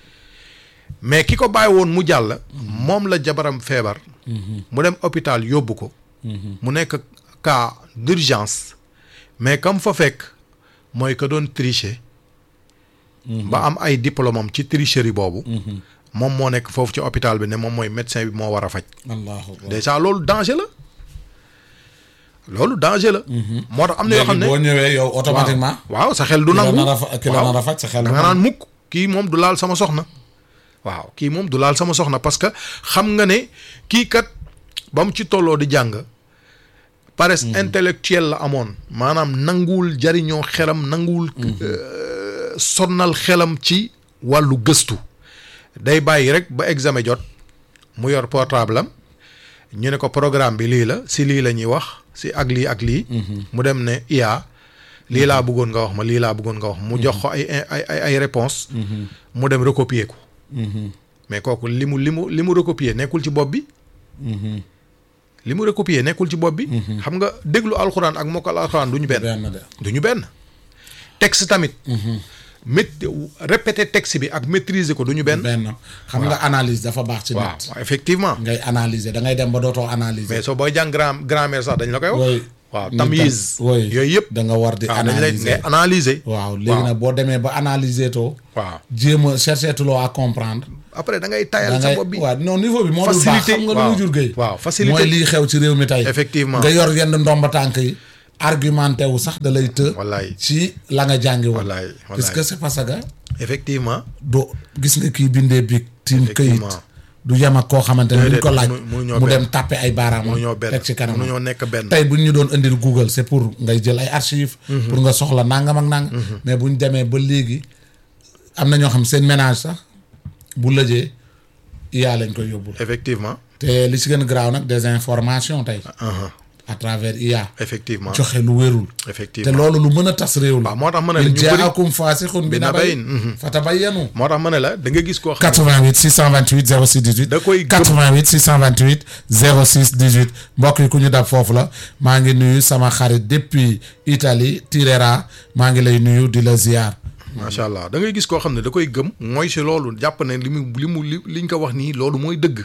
mais ki ko bàyyi woon mu jàll moom la jabaram feebar mu dem hôpital yóbbu ko mu nekk cas d'urgence mais kam fa fekk mooy ka doon tricher ba am ay diplôme am ci tricherie boobu moom moo nekk foofu ci hôpital bi ne moom mooy médecin bi moo war a faj allahu akbar déjà loolu danger la loolu danger la moo tax am na yoo xam ne boo ñëwee yow automatiquement waaw sa xel du ki la nangu nar a fa- ki la waaw. nar a faj sa xel da nga naan mukk kii moom du laal sama soxna waaw kii moom du laal sama soxna parce que xam nga ne kii kat ba mu ci tolloo di jàng paresse intellectuelle la amoon maanaam nanguwul jariñoo xelam nanguwul euh, sonnal xelam ci wàllu gëstu day bàyyi rek ba examen jot mu yor portable am ñu ne ko programme bi lii la si lii la ñuy wax si ak lii ak lii mu dem ne IA lii laa bëggoon nga wax ma lii laa bëggoon nga wax mu jox ko ay ay ay ay réponse mu dem recopier ko mais kooku li mu li mu li mu recopier nekkul ci bopp bi li mu recopier nekkul ci bopp bi xam nga déglu alxuraan ak mokkal alxuraan du ñu benn benn de du ñu benn texte tamit mét répéter texte bi ak maîtriser ko du ñu benn benn xam nga analyse dafa baax ci waaw nit effectivement ngay analyser da ngay dem ba dootoo analyser mais soo booy jàng gram grammaire sax dañ la koy wax woy waaw nit tamyiz tam- woy yooyu yëpp da nga war di waaw dañ lay ngay analyser analyser waaw léegi nag boo demee ba analyser too waaw jéem a chercher tuloo à comprendre après da ngay da tayal sa ngay bopp bi waaw non niveau bi moo dul baax Facilité, xam nga lu waaw. mu jur gay waaw, facilité. mooy lii xew ci réew mi tey Effectivement. nga yor yenn ndomba tànk yi argumenté wu sax da lay të wallaay ci la nga jàngi woon wallaay wallaay puisque c'est parce que effectivement do gis nga kii bindee bi tiim këyit Effectivement. du yem ak koo xamante ne Déedéet, duñ ko laaj mënu- mënuñoo mu benn. dem tàppe ay baaraam mënuñoo benn teg ci kanam mënuñoo nekk benn tey buñ ñu doon indil Google c'est pour ngay jël ay archives pour nga soxla nangam ak nangam mais buñ demee ba léegi am na ñoo xam seen ménage sax bu lëjee IA lañ koy yóbbul effectivement te li ci gën a garaaw nag des informations tey uh-huh. à travers IA effectivement joxe lu wérul te effectivement loolu lu mën a tas réew la waaw moo tax ma ne la in ñu bëri jaakum faasixun bi nabayin fatabayyanu moo tax ma ne la da nga gis koo xam 88 628 06 18 Da koy gëm. 88 628 06 18 mbokk yi ku ñu dab foofu la maa ngi nuyu sama xarit depuis Italie Tirera maa ngi lay nuyu di la ziar macha allah da ngay gis koo xam ne da koy gëm mooy si loolu jàpp ne li mu li mu li liñ ko wax nii loolu mooy dëgg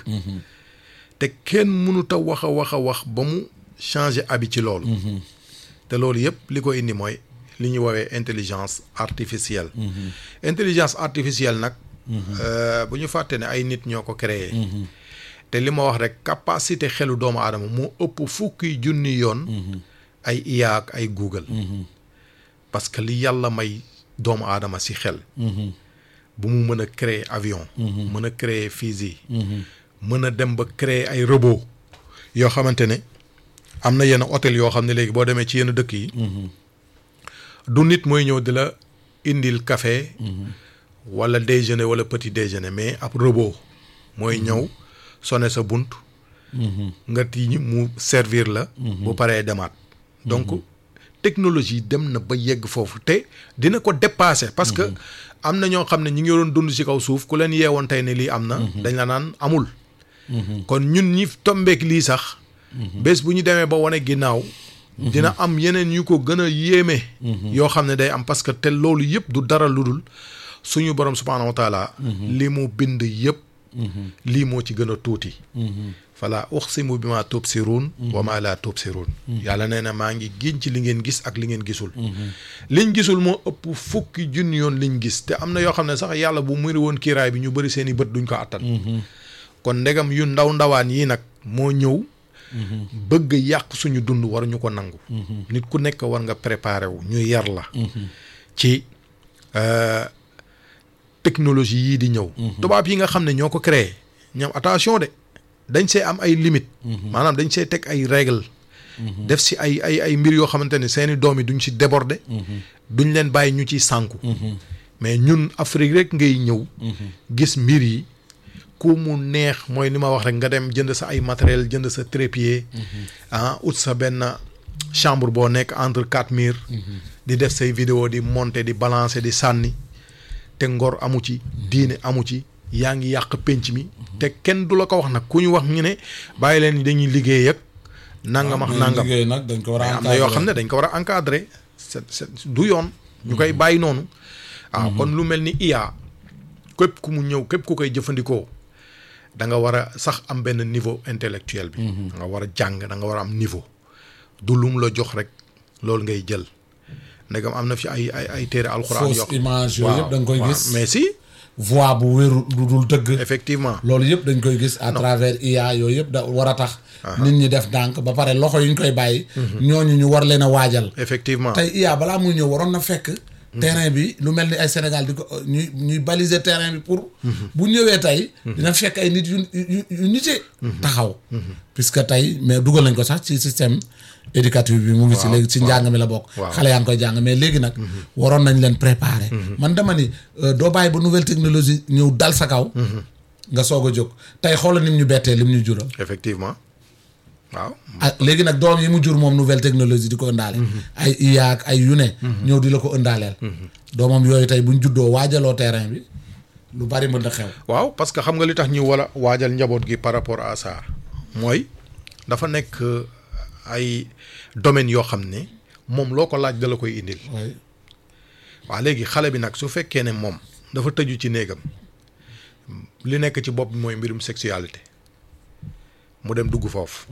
te kenn mënut a wax a wax a wax ba mu changer habit ci loolu te loolu yëpp li ko indi mooy li ñuy woowee intelligence artificielle intelligence artificielle nag euh, bu ñu fàtte ne ay nit ñoo ko créé te li ma wax rek capacité xelu doomu aadama moo ëpp fukki junni yoon ay IA ak ay Google parce que li yàlla may doomu aadama si xel bu mu mën a créer avion mën a créer fusil mën a dem ba créer ay robot yoo xamante ne am na yenn hôtel yoo xam ne léegi boo demee ci yenn dëkk yi du nit mooy ñëw di la indil café wala déjeuner wala petit déjeuner mais ab robot mooy ñëw sonné sa bunt nga tiiñ mu servir la bu paree demaat donc technologie dem na ba yegg foofu te dina ko dépasser parce que am na ñoo xam ne ñi ngi doon dund ci kaw suuf ku leen yeewoon tey ne lii am na dañ la naan amul kon ñun ñi tombeek lii sax bés bu ñu demee ba wane ginnaaw dina am yeneen yu ko gën a yéeme yoo xam ne day am parce que te loolu yëpp du dara lu dul suñu borom subhaanahu wa taala li mu bind yëpp lii moo ci gën a tuuti fala uxsimu bi ma tubsiruun wa ma la tubsiruun yàlla nee na maa ngi giñ ci li ngeen gis ak li ngeen gisul liñ gisul moo ëpp fukki junni yoon liñ gis te am na yoo xam ne sax yàlla bu muri woon kiiraay bi ñu bëri seen i bët duñ ko attan kon ndegam yu ndaw ndawaan yi nag moo ñëw bëgg yàq suñu dund waruñu ko nangu nit ku nekk war nga préparer wu ñu yar la ci euh, technologie yii di ñëw tubaab yi nga xam ne ñoo ko créé ñoom attention de dañ see am ay limites maanaam dañ see teg ay règles def si ay ay ay mbir yoo xamante ne seeni doom yi duñ si déborder duñ leen bàyyi ñu ciy sànku mais ñun Afrique rek ngay ñëw gis mbir yi ku mu neex mooy li ma wax rek nga dem jënd sa ay matériel jënd sa trépied ah ut sa benn chambre boo nekk entre quatre murs di def say vidéo di monter di balancer di sànni te ngor amu ci diine amu ci yaa ngi yàq pénc mi te kenn du la ko wax nag ku ñu wax ñu ne bàyyi leen dañuy liggéey ak nangam ak nangam liggéey nag dañ ko war a am na yoo xam ne dañ ko war a encadrer c'est c'est du yoon ñu koy bàyyi noonu waaw kon lu mel ni IA képp ku mu ñëw képp ku koy jëfandikoo da nga war a sax am benn niveau intellectuel bi da nga war a jàng da nga war a am niveau du lum la jox rek loolu ngay jël ndegam am na fi ay ay ay téere alxuraan fausse image yooyu yëpp da nga koy waaw, gis mais si voix bu wéru du dul dëgg effectivement loolu yëpp dañ koy gis à travers IA yooyu yëpp da war a tax nit ñi def dànk ba pare loxo yi ñu koy bàyyi ñooñu ñu war leen a waajal effectivement tey IA balaa muy ñëw waroon na fekk terrain bi lu mel ni ay Sénégal di ko ñuy ñuy baliser terrain bi pour bu ñëwee tey dina fekk ay nit yu yu yu nite taxaw puisque tey mais dugal nañ ko sax ci système éducatif bi mu ngi si léegi ci njàng mi la bokk waaw. xale yaa ngi koy jàng mais léegi nag waroon nañ leen préparer man dama ni euh, doo bàyyi ba nouvelle technologie ñëw dal sa kaw nga soog a jóg tey xoola nim ñu bettee lim ñu jural effectivement waaw ah léegi nag doom yi mu jur moom nouvelle technologie di ko ëndaale ay IA ak ay yu ne ñëw di la ko ëndaaleel doomam yooyu tey buñ juddoo waajaloo terrain bi lu bari mën na xew waaw parce que xam nga li tax ñu war a waajal njaboot gi par rapport à ça mooy dafa nekk ay domaines yoo xam ne moom loo ko laaj da la koy indil oui waaw léegi xale bi nag su fekkee ne moom dafa tëju ci néegam li nekk ci bopp bi mooy mbirum sexualité mu dem dugg foofu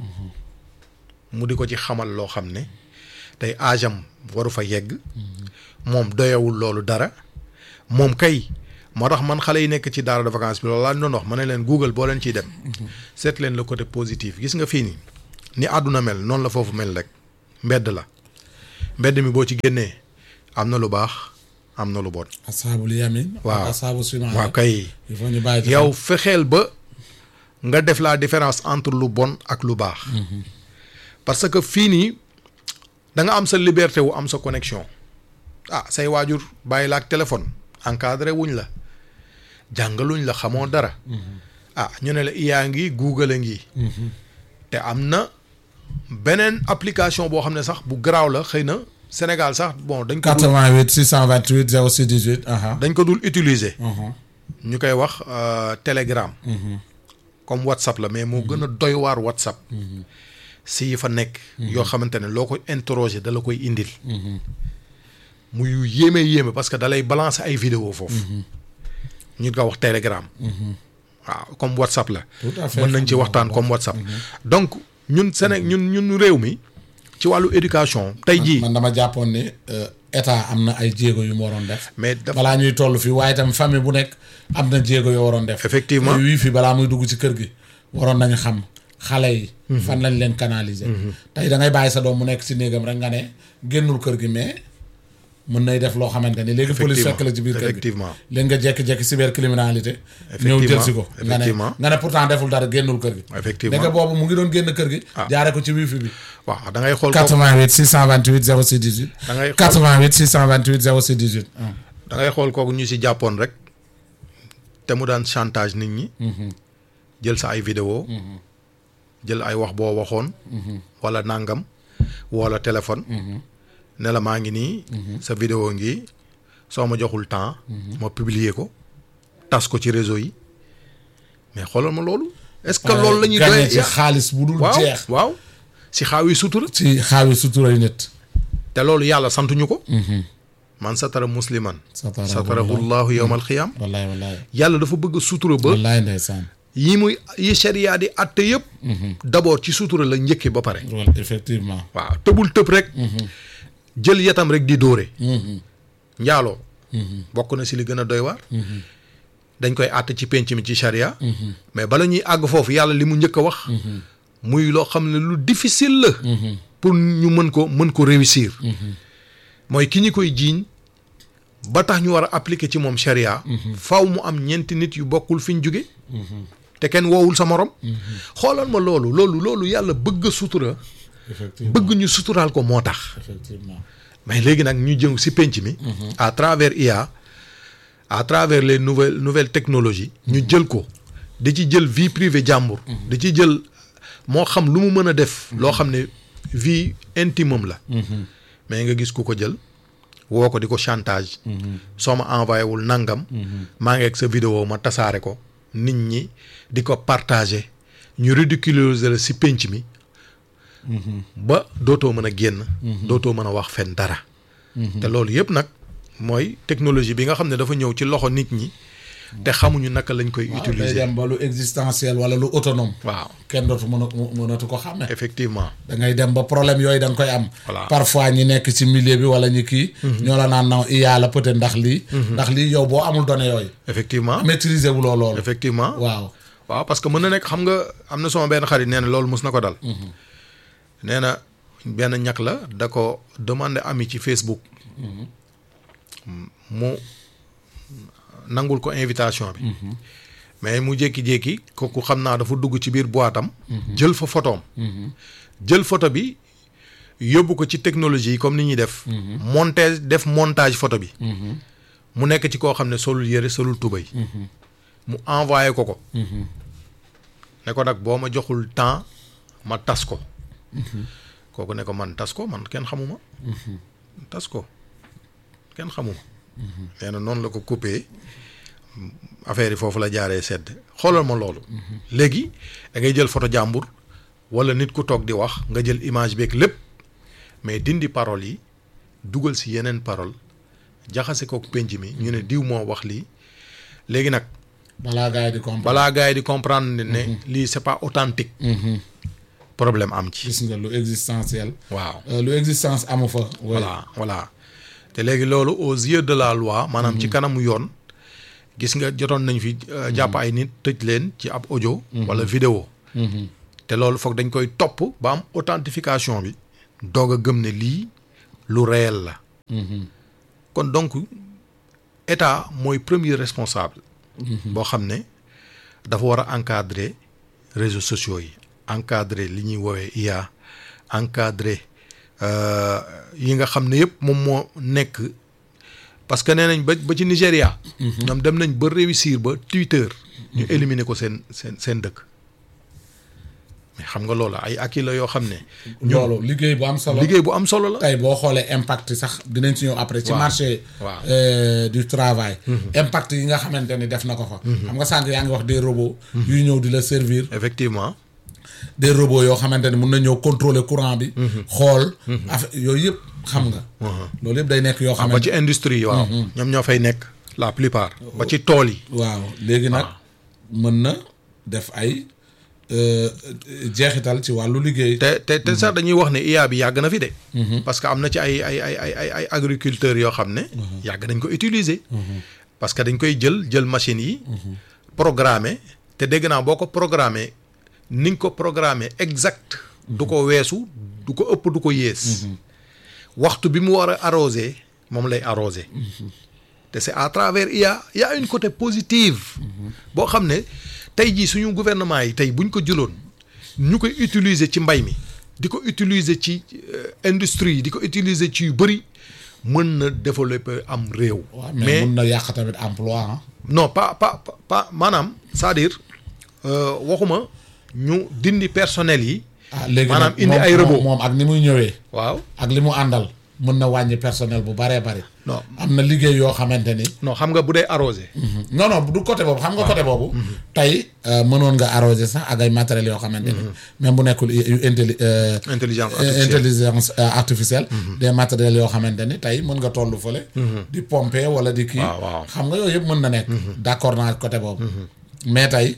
mu di ko ci xamal loo xam ne tey âge am waru fa yegg moom doyawul loolu dara moom kay moo tax man xale yi nekk ci daara de vacances bi loolu laa doon wax ma ne leen Google boo leen ciy dem seet leen le côté positif gis nga fii nii ni àdduna mel noonu la foofu mel rek mbedd la mbedd mi boo ci génnee am na lu baax am na lu bon. asaabul yamin waaw asaabu simaal waaw kay il faut ñu bàyyi ci yow fexeel ba nga def la différence entre lu bon ak lu baax. parce que fii nii da nga am sa liberté wu am sa connexion ah say waajur bàyyi la ak téléphone encadré wuñ la jàngaluñ la xamoo dara. ah ñu ne la iyaa ngi Google a ngi. te am na beneen application boo xam ne sax bu garaaw la xëy na Sénégal sax bon dañ ko dul 88 628 06 18 aha dañ ko dul utiliser. aha ñu koy wax euh, Telegram. comme WhatsApp la mais moo gën a doy waar WhatsApp. si yi fa nekk. yoo xamante ne loo ko interroger da la koy indil. muy yu yéeme yéeme parce que da lay balancer ay vidéo foofu. ñu ko wax Telegram. waaw comme WhatsApp la. Tout à fait. mën nañ ci waxtaan comme WhatsApp. donc ñun Séné ñun ñun réew mi ci wàllu éducation tey jii. man dama jàppoon ne euh, état am na ay jéego yu mu waroon def mais dafa balaa ñuy toll fii waaye tam famille bu nekk am na jéego yoo waroon def Effectivement. wii fii balaa muy dugg ci kër gi waroon nañu xam xale yi fan lañ leen canaliser tey da ngay bàyyi sa doom mu nekk ci néegam rek nga ne génnul kër gi mais mën nay def loo xamante ni léegi police fekk la ci biir kër gi effectivement. léegi nga jekki-jekki cybercriminalité ñëw jël si ko nga ne Effectivement. nga ne pourtant deful dara génnul kër gi Effectivement. ndeke boobu mu ngi doon génn kër gi Ah. jaare ko ci wifi bi waaw da ngay xool. kooku 88 628 06 18 da ngay xool 88 628 06 18 ah. da ngay xool kooku ñu si jàppoon rek te mu daan chantage nit ñi. jël sa ay vidéo jël ay wax boo waxoon. wala nangam wala téléphone. ne la maa ngi nii. sa vidéo ngi soo ma joxul temps. ma publier ko tas ko ci réseau yi mais xoolal ma loolu. est-ce que loolu la ñuy gagné doyee ci xaalis bu dul waaw jeex waaw si xaaw yi sutura. ci xaawi suturay nit te loolu yàlla santuñu ko. man satara musliman. satara satarahu llahu yawmal xiyaam. wallaay wallaay yàlla dafa bëgg sutura ba. wallaay ndeysaan yi muy yi sharia di atte yëpp. d'abord ci sutura la njëkkee ba pare. wala effectivement waaw tëbul tëb rek. jël yatam rek di dóore. njaaloo. bokk na si li gën a doy waar. dañ koy àtte ci penc mi ci sharia. mais bala ñuy àgg foofu yàlla li mu njëkk a wax. muy loo xam ne lu difficile la. pour ñu mën ko mën ko réussir. mooy ki ñu koy jiiñ ba tax ñu war a appliquer ci moom sharia. faw mu am ñeenti nit yu bokkul fi ñu jóge te kenn woowul sa morom. xoolal ma loolu loolu loolu yàlla bëgg a sutura. effectivement bëgg ñu suturaal ko moo tax. effectivement mais léegi nag ñu jëm si penc mi. à travers IA à travers les nouvelles nouvelles technologies. ñu jël ko di ci jël vie privée jàmbur. di ci jël moo xam lu mu mën a def. loo xam ne vie intime am la. mais nga gis ku ko jël woo ko di ko chantage. soo ma envoyé wul nangam. maa ngi ak sa vidéo ma tasaare ko nit ñi di ko partager ñu ridiculiser la si penc mi. ba dootoo mën a génn. dootoo mën a wax fen dara. te loolu yëpp nag mooy technologie bi nga xam ne dafa ñëw ci loxo nit ñi te xamuñu naka lañ koy waaw day utiliser. dem ba lu existentiel wala lu autonome waaw kenn dootu mën a mënatu ko xàmme effectivement. da ngay dem ba problème yooyu da nga koy am Voilà. parfois ñi nekk ci milieu bi wala ñi kii ñoo la naan naw IA la peut-être ndax lii ndax lii yow boo amul données yooyu effectivement maîtriser wuloo loolu effectivement. waaw waaw parce que mën na nekk xam nga am na sama benn xarit nee na loolu mos na ko dal. nee na benn ñàkk la da ko demandé ami ci Facebook. mu nangul ko invitation bi. mais mu jékki-jékki kooku xam naa dafa dugg ci biir boîte am. jël fa photoom jël photo bi yóbbu ko ci technologie yi comme ni ñuy def. montage def montage photo bi. mu nekk ci koo xam ne solul yëre solul tubay. mu envoyé ko ko. ne ko nag boo ma joxul temps ma tas ko. kooku ne ko man tas ko man kenn xamuma. tas ko kenn xamuma. nee na noonu la ko coupé affaire yi foofu la jaaree sedd xoolal ma loolu. léegi da ngay jël photo jàmbur wala nit ku toog di wax nga jël image beeg lépp mais dindi parole yi dugal si yeneen parole jaxase kook penc mi ñu ne diw moo wax lii léegi nag balaa gars yi di comprendre. balaa gars yi di comprendre ne lii c'est pas authentique problème am ci gis nga lu existentiel. waaw Euh, lu existence amu fa. oui. voilà voilà te léegi loolu aux yeux de la loi maanaam ci kanamu yoon gis nga jotoon nañ fi euh, jàpp ay nit tëj leen ci ab audio wala vidéo te loolu foog dañ koy topp ba am authentification bi doog a gëm ne lii lu réel la kon donc état mooy premier responsable boo xam ne dafa war a encadrer réseaux sociaux yi encadrer li ñuy woowee IA encadrer euh, yi nga xam ne yëpp moom moo nekk parce que nee nañ ba ba ci Nigéria. ñoom dem nañ ba réussir ba Twitter. ñu éliminer ko seen seen seen dëkk. mais xam nga loolu ay acquis la yoo xam ne. loolu liggéey bu am solo. liggéey bu am solo la. tey boo xoolee impact sax dinañ ci ñëw après. ci Waaw. marché. Waaw. euh, du travail. impact yi nga xamante ni def na ko fa. xam nga sànq yaa ngi wax des robots. yuy ñëw di la servir. effectivement des robots yoo xamante ni mun na ñëw contrôler courant bi. xool. affaire yooyu yëpp xam nga. loolu yëpp day nekk yoo ba xamante ci industrie yi waaw. ñoom ñoo fay nekk la plupart. ba ci tool yi. waaw léegi nag mën na def ay euh, jeexital ci wàllu liggéey. te te te sax dañuy wax ne IA bi yàgg na fi de. parce que am na ci ay ay ay ay ay ay agriculteurs yoo xam ne. yàgg nañ ko utiliser. parce que dañ koy jël jël machines yi. programmer te dégg naa boo ko programmer ni nga ko programmer exact. du ko weesu du ko ëpp du ko yées. waxtu bi mu war a arroser moom lay arroser. te c'est à travers IA y a une côté positive. boo xam ne tey jii suñu gouvernement yi tey buñ ko jëloon ñu koy utiliser ci mbay mi di ko utiliser ci euh, industrie yi di ko utiliser ci yu bëri mën na développer am réew. waaw mais mun na yàq tamit emploi ah. non pas pas pas- pas maanaam c'est-à-dire euh, waxuma ñu dindi personnel yi. ah léegi maanaam nag indi moom- ay robot. moom ak ni muy ñëwee. waaw ak li mu àndal mën na wàññi personnel bu baree bari. non am na liggéey yoo xamante ni. non xam nga bu dee arrosé. non non du côté boobu xam nga côté boobu. tey euh, mënoon nga arroser sax ak ay matériels yoo xamante ni. même bu nekkul yu intelli euh, intelligence euh, artificielle. intelligence euh, artificielle. des matériels yoo xamante ni tey mën nga toll fële. di pomper wala di kii. waaw, waaw. xam nga yooyu yëpp mën na nekk. d'accord naa côté boobu. mais tey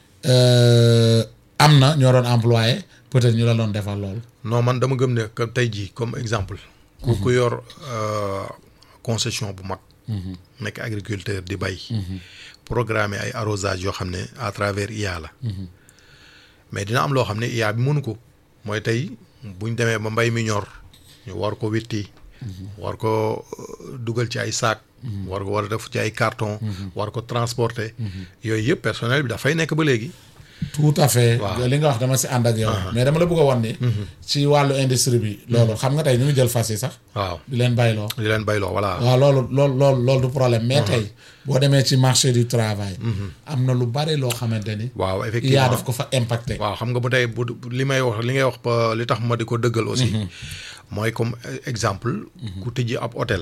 euh, am na ñoo doon employé peut-être ñu la doon defal loolu. non man dama gëm ne que tey jii comme exemple. ku ku yor euh, concession bu mag. nekk agriculteur di bay. programmer ay arrosage yoo xam ne à travers IA la. mais dina am loo xam ne IA bi mënu ko mooy tey buñ demee ba mbay mi ñor ñu war ko witti. war ko euh, dugal ci ay saak. war ko war a def ci ay carton. war ko transporter. yooyu yëpp personnel bi dafay nekk ba léegi. tout à fait. Waaw. li nga wax dama si ànd ak yow. mais dama la bëgg a wan ni. ci wàllu industrie bi. loolu xam nga tey ñu ngi jël fas yi sax. waaw di leen bayloo. di leen bayloo voilà. waaw loolu loolu loolu loolu du problème mais tey boo demee ci marché du travail. am na lu bare loo xamante ni. waaw yaa effectivement daf ko fa impacté. waaw xam nga bu tey bu li may wax li ngay wax ba li tax ma di ko dëggal aussi mooy comme euh, exemple ku tëjji ab hôtel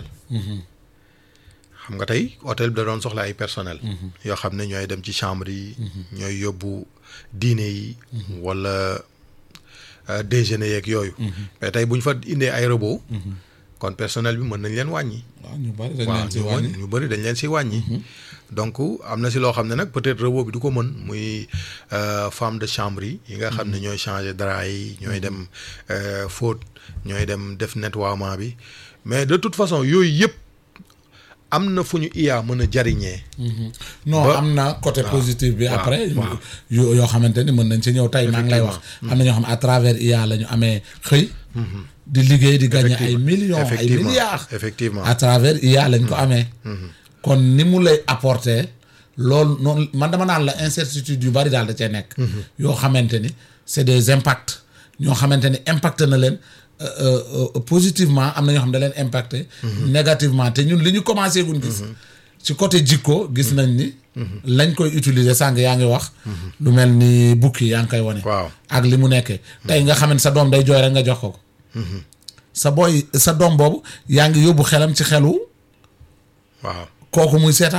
xam nga tey hôtel bi da doon soxla ay personnel yoo xam ne ñooy dem ci chambre yi ñooy yóbbu dîner yi wala euh, déjeuner yeeg yooyu mais tey bu ñu fa indee ay robot kon personnel bi mën nañ leen wàññi waaw ñu bari dañ waaw leen ci ñu wàññi. wàññi ñu bëri dañ leen si wàññi. donc am na si loo xam ne nag peut-être robot bi du ko mën muy euh, femme de chambre yi. yi nga xam ne ñooy changer drap yi ñooy dem euh, fóot ñooy dem def nettoiement bi mais de toute façon yooyu yëpp am na fu ñu IA mën a jariñee. non ba- am na côté positif bi waaw, après. waaw. yu yoo xamante ni mën nañ ci ñëw tey maa ngi lay wax. am na ñoo xam à travers IA la ñu amee xëy. di liggéey di gagner ay millions ay effectivement milliards. effectivement à travers IA lañ ko amee. kon ni mu lay apporter loolu noonu man dama naan la incertitude yu bari daal da cee nekk. yoo xamante ni c'est des impacts ñoo xamante ni impact na leen euh, euh, euh, positivement am na ñoo xam ne da leen impacté. négativement te ñun li ñu commencé gun gis. ci côté jikko gis nañ ni. lañ koy utiliser sànq yaa ngi wax. lu mel ni bukki yaa ngi koy wane. waaw ak li mu nekkee. tey nga xam ne sa doom day jooy rek nga jox ko ko. sa booy sa doom boobu yaa ngi yóbbu xelam ci xelu waaw kooku muy seetaan.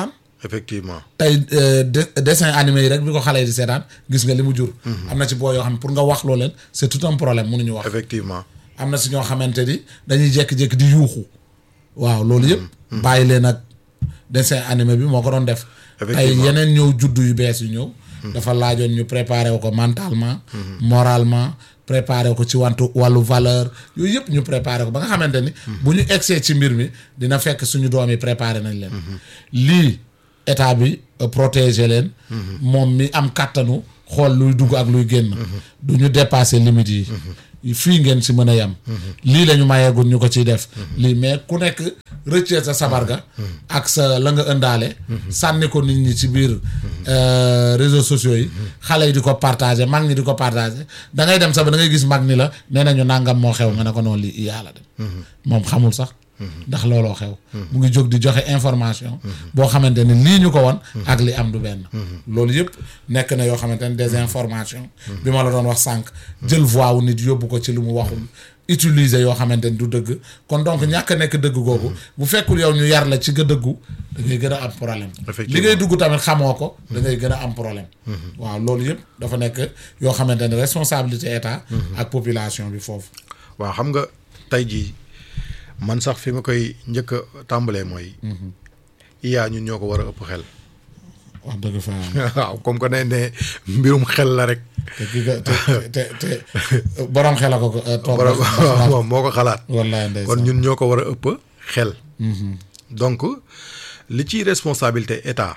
effectivement tey euh, de- dessin animé yi rek bi ko xale yi di seetaan gis nga li mu jur am na ci boo yoo xam ne pour nga wax loo leen c'est tout un problème mënuñu wax effectivement am na si ñoo xamante ni dañuy jékki-jékki di yuuxu waaw loolu yëpp bàyyi leen ak dessin animé bi moo ko doon def tey Effectivement. yeneen ñëw juddu yu bees yu ñëw dafa laajoon ñu préparer wu ko mentalement moralement préparer ko ci wantu wàllu valeur yooyu yëpp ñu préparer ko ba nga xamante ni bu ñu egsee ci mbir mi dina fekk suñu doom yi préparer nañ leen lii état bi euh, protéger leen moom mi am kàttanu xool luy dugg ak luy génn du ñu dépasser limites yi fii ngeen si mën a yem lii la ñu mayeegul ñu ko ciy def lii mais ku nekk rëccee sa sabar ga ak sa la nga ëndaale sànni ko nit ñi ci biir euh, réseaux sociaux yi xale yi di ko partager mag ñi di ko partager da ngay dem sax ba da ngay gis mag ni la nee nañu nangam moo xew nga ne ko noonu lii yàlla de moom xamul sax ndax looloo xew mu ngi jóg di joxe information boo xamante ni lii ñu ko won ak li am du benn loolu yëpp nekk na yoo xamante ni des informations bi ma la doon wax sànq jël voix wu nit yóbbu ko ci lu mu waxul utiliser yoo xamante ni du dëgg kon donc ñàkk a nekk dëgg googu bu fekkul yow ñu yar la ci nga dëggu da ngay gën a am problème li ngay dugg tamit xamoo ko da ngay gën a am problème waaw loolu yëpp dafa nekk yoo xamante ni responsabilité état ak population bi foofu waaw xam nga tey jii man sax fi ma koy njëkk a tàmbalee mooy iyaa ñun ñoo ko war a ëpp xel wax dëgg fa waaw comme que ne ne mbirum xel la rek te ki nga te te te borom xel a ko ko toog borom moom moo ko xalaat wallaay ndeysaan kon ñun ñoo ko war a ëpp xel donc li ciy responsabilité état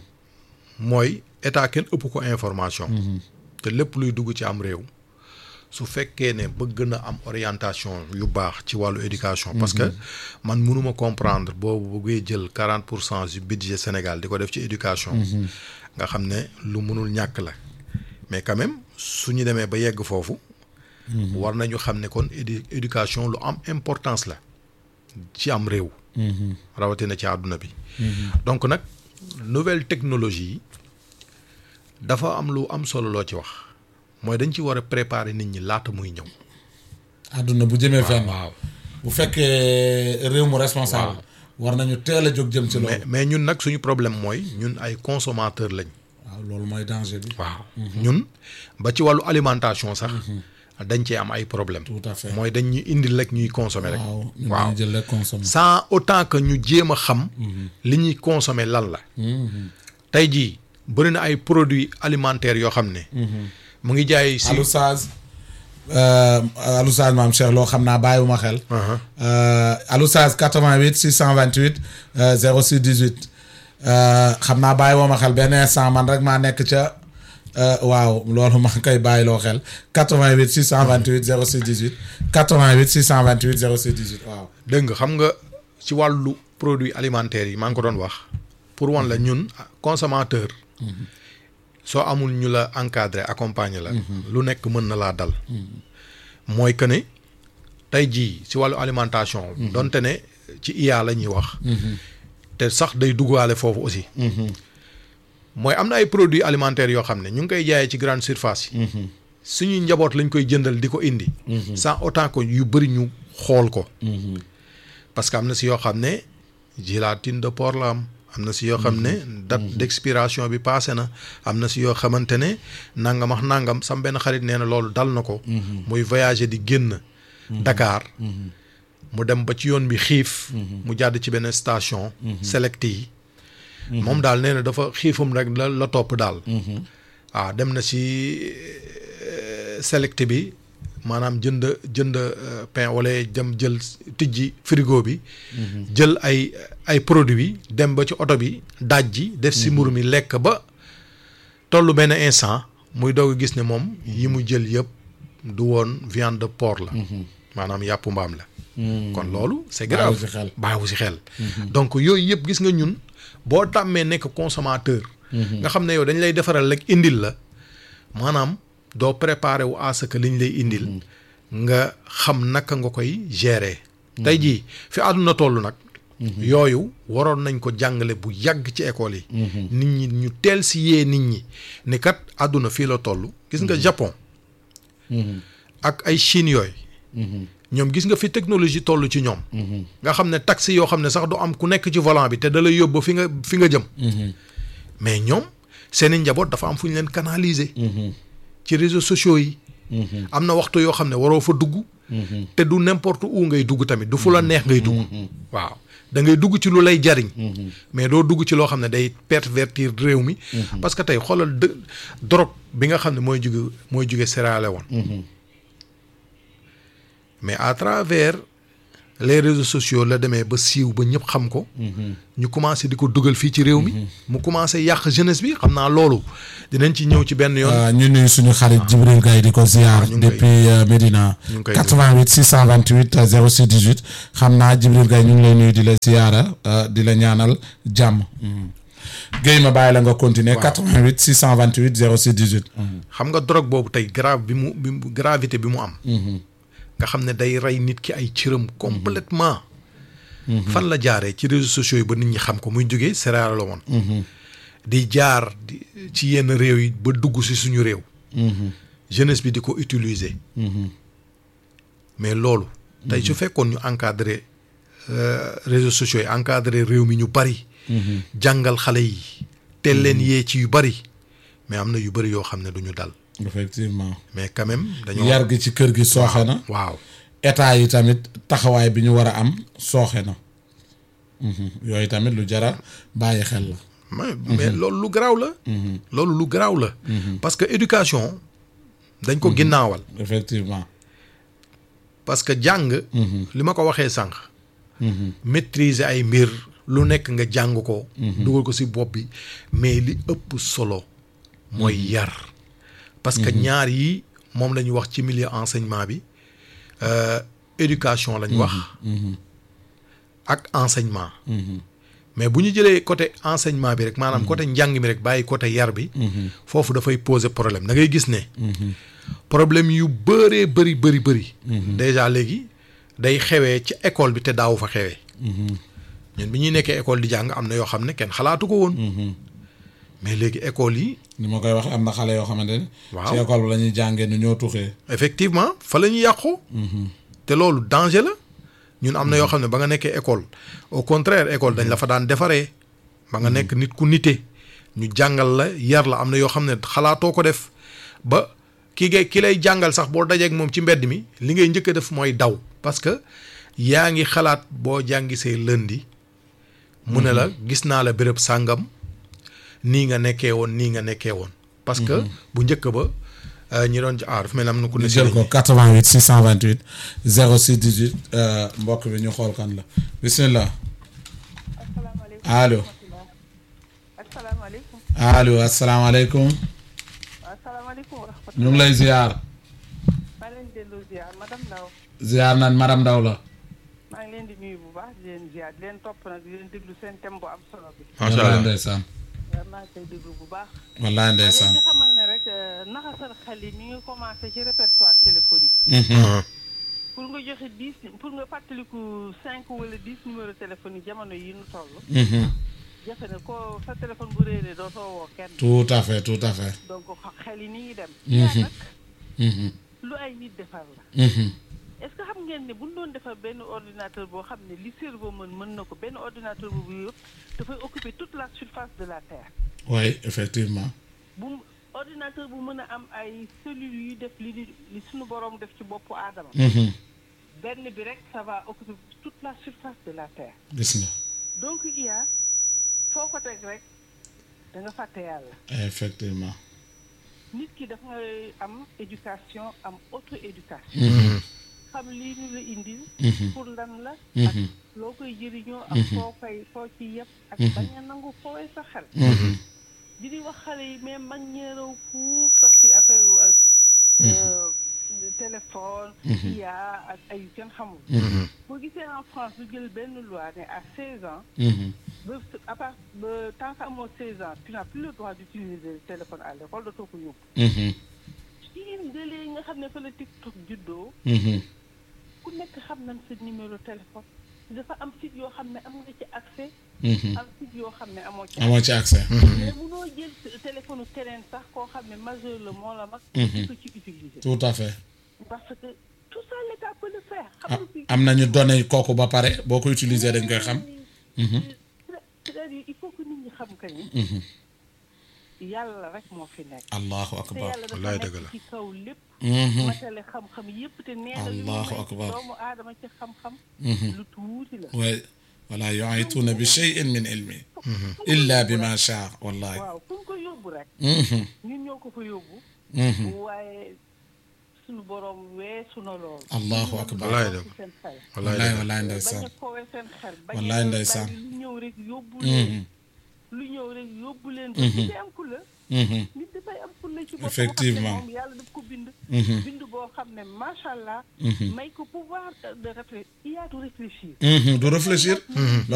mooy état kenn ëpp ko information te lépp luy dugg ci am réew su fekkee ne bëgg na am orientation yu baax ci wàllu éducation parce que man mënuma comprendre boobu bëggee jël quarante pour cent du budget Sénégal di ko def ci éducation nga xam ne lu mënul ñàkk la mais quand même su ñu demee ba yegg foofu war nañu xam ne kon édu éducation lu am importance la ci am réew rawatina ci àdduna bi donc nag nouvelle technologie yi dafa am lu am solo loo ci wax mooy dañ ci war a préparer nit ñi laata muy ñëw àdduna bu jëmee fenn waaw bu fekkee réew mu responsable war nañu teel a jóg jëm ci mais loolu mais ñun nag suñu problème mooy ñun ay consommateur lañ waaw loolu mooy danger bi waaw ñun ba ci wàllu alimentation sax dañ cee am ay problème tout à fait mooy dañ ñu indil rek ñuy consommer rek waaw ñu waaw dañu jël rek consommer sans autant que ñu jéem a xam li ñuy consommer lan la tey jii bëri na ay produits alimentaires yoo xam ne mu ngi jaay si Alou Saz Alou Saz maam Cheikh loo xam naa bàyyiwuma xel Alou Saz 88 628 06 18 xam naa bàyyiwuma xel benn instant man rek maa nekk ca waaw loolu maa ngi koy bàyyiloo xel 88 628 06 18 88 628 06 18 waaw dégg nga xam nga ci wàllu produits alimentaires yi maa ngi ko doon wax pour wan la ñun consommateur soo amul ñu la encadrer accompagner la lu nekk mën na laa dal mooy que ne tey jii ci wàllu alimentation donte ne ci IA la ñuy wax te sax day duggaale foofu aussi mooy am na ay produits alimentaires yoo xam ne ñu ngi koy jaayee ci grande surface yi suñuy njaboot lañ koy jëndal di ko indi sans autant que yu bëri ñu xool ko parce que am na si yoo xam ne gélatine de porc la am am na si yoo xam ne date d'expiration bi passé na am na si yoo xamante ne nangam ak nangam sam benn xarit nee na loolu dal na ko muy voyager di génn Dakar mu dem ba ci yoon bi xiif mu jàdd ci benn station select yi moom daal nee na dafa xiifam rek la la topp daal waaw dem na si select bi maanaam jënd jënd pain wala jëm jël tijji frigo bi jël ay ay produits dem ba ci oto bi daaj ji def si mburu mi lekk ba tollu benn instant muy doog a gis ne moom yi mu jël yëpp du woon viande de porc la maanaam yàpp mbaam la kon loolu c'est grave Bàyyiwu si xel. bàyyiwu si xel donc yooyu yëpp gis nga ñun boo tàmmee nekk consommateur nga xam ne yow dañ lay defaral rek indil la maanaam doo préparer wu à ce que liñ lay indil nga xam naka nga koy gérer tey jii fi àdduna toll nag yooyu waroon nañ ko jàngale bu yàgg ci école yi nit ñi ñu teel si yee nit ñi ni kat àdduna fii la toll gis nga Japon ak ay Chine yooyu ñoom gis nga fi technologie toll ci ñoom nga xam ne taxi yoo xam ne sax du am ku nekk ci volant bi te da lay yóbbu fi nga fi nga jëm mais ñoom seeni njaboot dafa am fu ñu leen canaliser ci réseaux sociaux yi am na waxtu yoo xam ne waroo fa dugg te du n'importe où ngay dugg tamit du fu la neex ngay dugg waaw da ngay dugg ci lu lay jariñ mais doo dugg ci loo xam ne day pervertir réew mi parce que tey xoolal dë drogue bi nga xam ne mooy jóge mooy jóge Sierra Leone mais à travers les réseaux sociaux la demee ba siiw ba ñëpp xam ko ñu commencé di ko dugal fii ci réew mi mu commencé yàq jeunesse bi xam naa loolu dinañ ci ñëw ci benn yoon Euh, ñu nuyu suñu xarit Jibril Gaye di ko ziar ñu ngi koy- depuis euh, Médina ñu ngi koy 88 628 euh, 06 18 xam naa Jibril Gaye ñu ngi lay nuyu di la ziara euh, di la ñaanal jàmm Guèye ma bàyyi la nga continuer 88 628 06 18 xam nga drogue boobu tey grave bi mu bi mu gravité bi mu am nga xam ne day rey nit ki ay cëram complètement fan la jaaree ci réseaux sociaux yi ba nit ñi xam ko muy jógee Sierra Leone di jaar di ci yenn réew yi ba dugg si suñu réew jeunesse bi di ko utiliser mais loolu tey su fekkoon ñu encadré euh, réseaux sociaux yi encadré réew mi ñu bari jàngal xale yi teel leen yee ci yu bari mais am na yu bari yoo xam ne du ñu dal effectivement mais quand même dañoo yar gi ci kër gi sooxe na waaw état yi tamit taxawaay bi ñu war a am sooxe na Mhm. yooyu tamit lu jara bàyyi xel la mais mais loolu lu garaaw la loolu lu garaaw la parce que éducation dañ ko ginnaawal effectivement parce que jàng li ma ko waxee sànq maîtriser ay mbir lu nekk nga jàng ko dugal ko ci bopp bi mais li ëpp solo mooy yar parce que ñaar yi moom la ñu wax ci milieu enseignement bi euh, éducation la ñu wax ak enseignement mais bu ñu jëlee côté enseignement bi rek maanaam côté njàng mi rek bàyyi côté yar bi foofu dafay poser problème da ngay gis ne problème yu bëree bëri bëri bëri déjà léegi day xewee ci école bi te daawu fa xewee ñun bi ñuy nekkee école di jàng am na yoo xam ne kenn xalaatu ko woon mais léegi école yi ni ma koy wax am na xale yoo xamante ne Waaw. ci école bi la ñuy jàngee nu ñoo tuxee effectivement fa la ñuy yàqu te loolu danger la ñun am na yoo xam ne ba nga nekkee école au contraire école dañ la fa daan defaree ba nga nekk nit ku nite ñu jàngal la yar la am na yoo xam ne xalaatoo ko def ba ki ngay ki lay jàngal sax boo dajeek moom ci mbedd mi li ngay njëkk a def mooy daw parce que yaa ngi xalaat boo jàngisee lundi mu ne la gis naa la béréb sàngam nii nga nekkee woon nii nga nekkee woon parce que bu njëkk ba euh, ñi doon ah dafa mel ni am na ku ne ñu si jël ligne ko 88 628 06 18 euh, mbokk bi ñu xool kan la bismillah asalaamaaleykum allo asalaamaaleykum allo asalaamaaleykum asalaamaaleykum wa rahmatulah ñu ngi lay ziar maa leen delloo ziar madame Ndaw ziar naan madame Ndaw la maa ngi leen di nuyu bu baax di leen ziar di leen topp nag di leen déglu seen thème bu am solo bi macha wallaay allah ndeysaan waaw maa ngi koy déglu bu baax wallaay maa leen ndeysaan di xamal ne rek euh, naxasal xel yi mi ngi commencé ci répertoire téléphonique Ah, pour nga joxe dix pour nga fàttaliku cinq wala dix numéro téléphone yi jamono yi nu toll Mhm. jafe na ko sa téléphone bu réeree dootoo woo kenn tout à fait tout à fait donc xa- xel yi ni ngi dem Mhm. yaa nag Mhm. lu ay nit defar la Mhm. est-ce que xam ngeen ne bu ñu doon defar benn ordinateur boo xam ne li cerveau mën mën na ko benn ordinateur boobu yëpp dafay occuper toute la surface de la terre oui effectivement bu mu- ordinateur bu mën a am ay cellules yuy def li li li suñu borom def ci boppu aadama Mhm. benn bi rek ça va occuper toute la surface de la terre gis nga donc IA foo ko teg rek da nga fàtte yàlla effectivement nit ki dafa ngay am éducation am auto éducation Mhm. xam lii ñu la indil Mhm. pour lan la ak Mhm. loo koy jëriñoo ak foo koy foo ci yëpp ak bañ a nangu fooy sa xel Mhm. di di wax xale yi mais mag ñeeraw fuuf sax si affaire wu ak euh, téléphone IA ak ay yu kenn xamul boo gisee en France lu jël benn loi ne à 16 ans Mhm. ba à part ba tant que amoo 16 ans tu n'as plus le droit d'utiliser le téléphone à l'école dootoo ko yóbbu Mhm. ci ngëlee nga xam ne fa la TikTok juddoo Mhm. ku nekk xam nañ sa numéro téléphone dafa am site yoo xam ne am nga ci accès Mhm. am site yoo xam ne amoo ci amoo ci accès mais munoo jël sa téléphone keneen sax koo xam ne majeur la moo la mag di ko ci utiliser tout à fait parce que tout ça l'état peut le faire. ah, xam nga fi am nañu données kooku ba pare boo ko utiliser dañ koy xam c'est-à-dire il faut que nit ñi xam que ni. yàlla rek moo fi nekk. allahu te akbar yàlla dafa wallaay dëgg la. nekk ci kaw lépp. Mhm. matale xam-xam yépp te nee na li mu Allahu may akbar. doomu aadama ci xam-xam. lu tuuti la. wa wala yuaytuuna bi cheyin min ilmi illa bi ma shaa wallahi waaw fu ñu ko yóbbu rek. Mhm. ñun ñoo ko fa yóbbu. Mhm. waaye suñu borom weesu na lool. allahu akbar Wallaay dëgg. ci seen xel. wallahi wallaay wallahi bañ ndeysaan a kowe seen xel. bañ Wallaay a ndeysaan. bàyyi lu ñëw rek yóbbu Mhm. leen. lu ñëw rek yóbbu leen. ba nit day am ku la. Mhm. nit dafay am fulla ci boppam Effectivement. xam ne moom yàlla daf ko bind Mhm. bind boo xam ne macha allah Mhm. may ko pouvoir de réfléchir il y a de réfléchir Mhm. du réfléchir